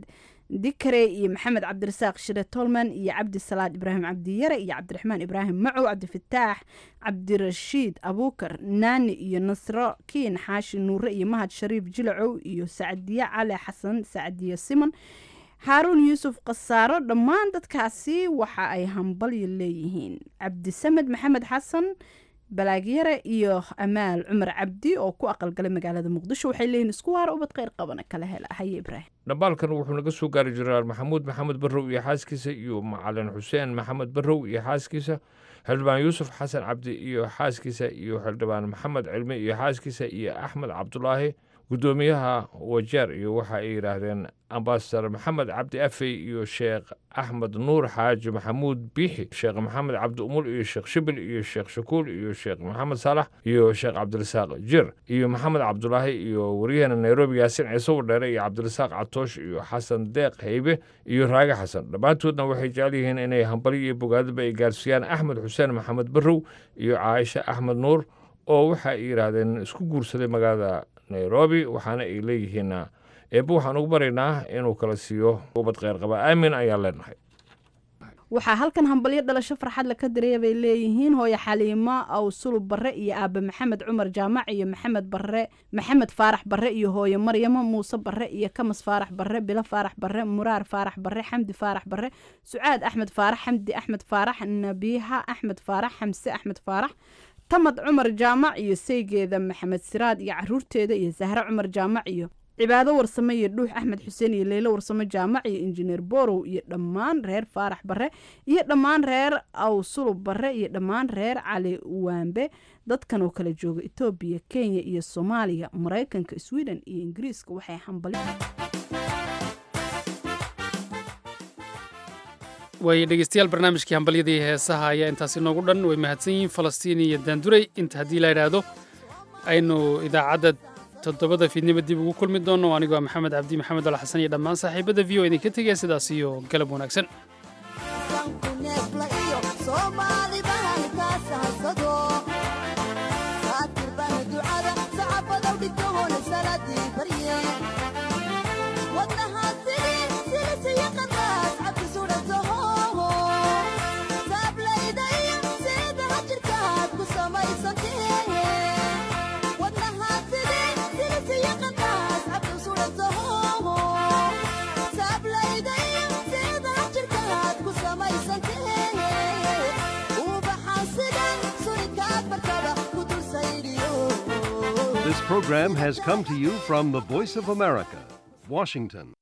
dikare iyo maxamed cabdirasaaq shire tolman iyo cabdi salaad ibraahim cabdiyare iyo cabdiraxmaan ibraahim macow cabdifataax cabdirashiid abuukar naani iyo nasro kiin xaashi nuure iyo mahad shariif jilacow iyo sacdiye cali xasan sacdiye simon haaruun yuusuf khasaaro dhammaan dadkaasi waxa ay hambalyo leeyihiin cabdisamed maxamed xasan balaagyare iyo amaal cumar cabdi oo ku aqalgalay magaalada muqdisho waxay leeyihiin isku waara ubad kheyr qabana kala hela haye ibraahim dhambaalkan wuxuu naga soo gaari jenaraal maxamuud maxamed barrow iyo xaaskiisa iyo macalin xuseen maxamed barrow iyo xaaskiisa xildhibaan yuusuf xasan cabdi iyo xaaskiisa iyo xildhibaan maxamed cilmi iyo xaaskiisa iyo axmed cabdulaahi guddoomiyaha wajeer iyo waxa ay yidhaahdeen ambasadar maxamed cabdi afey iyo sheekh axmed nuur xaaji maxamuud biixi sheekh maxamed cabdi umul iyo sheekh shibil iyo sheekh shakuul iyo sheekh maxamed saalax iyo sheekh cabdirasaaq jir iyo maxamed cabdulaahi iyo waryaheena nairobi yaasin ciise wadheere iyo cabdirasaaq catoosh iyo xasan deeq haybe iyo raage xasan dhammaantoodna waxay jecel yihiin inay hambali iyo bogaadaba ay gaarsiiyaan axmed xuseen maxamed barrow iyo caaisha axmed nuur oo waxa ay yidhaahdeen isku guursaday magaalada nairobi waxaana ay leeyihiin eebbe waxaan ugu baraynaa inuu kala siiyo ubad kheyr qaba aamin ayaan leenahay waxaa halkan hambalyo dhalasho farxadle ka diraya bay leeyihiin hooyo xaliimo aw sulub barre iyo aabe maxamed cumar jaamac iyo maxamed barre maxamed faarax barre iyo hooyo maryamo muuse barre iyo kamas faarax barre bilo faarax barre muraar faarax barre xamdi faarax barre sucaad axmed faarax xamdi axmed faarax nabiiha axmed faarax xamse axmed faarax tamad cumar jaamac iyo saygeeda maxamed siraad iyo caruurteeda iyo sahre cumar jaamac iyo cibaado warsame iyo dhuux axmed xuseen iyo leylo warsame jaamac iyo injineer borow iyo dhammaan reer faarax barre iyo dhammaan reer awsulub barre iyo dhammaan reer cali waambe dadkan oo kala jooga etoobiya kenya iyo soomaaliya maraykanka sweden iyo ingiriiska waxay hambali waayo dhegeystayaal barnaamijkii hambalyadii heesaha ayaa intaasi noogu dhan way mahadsan yihiin falastiin iyo daanduray inta haddii la idhaahdo aynu idaacadda toddobada fiidnimo dib ugu kulmi doonno anigoo maxamed cabdi maxamed al xasan iyo dhammaan saaxiibada v o idinka tegaya sidaas iyo galab wanaagsan This program has come to you from the Voice of America, Washington.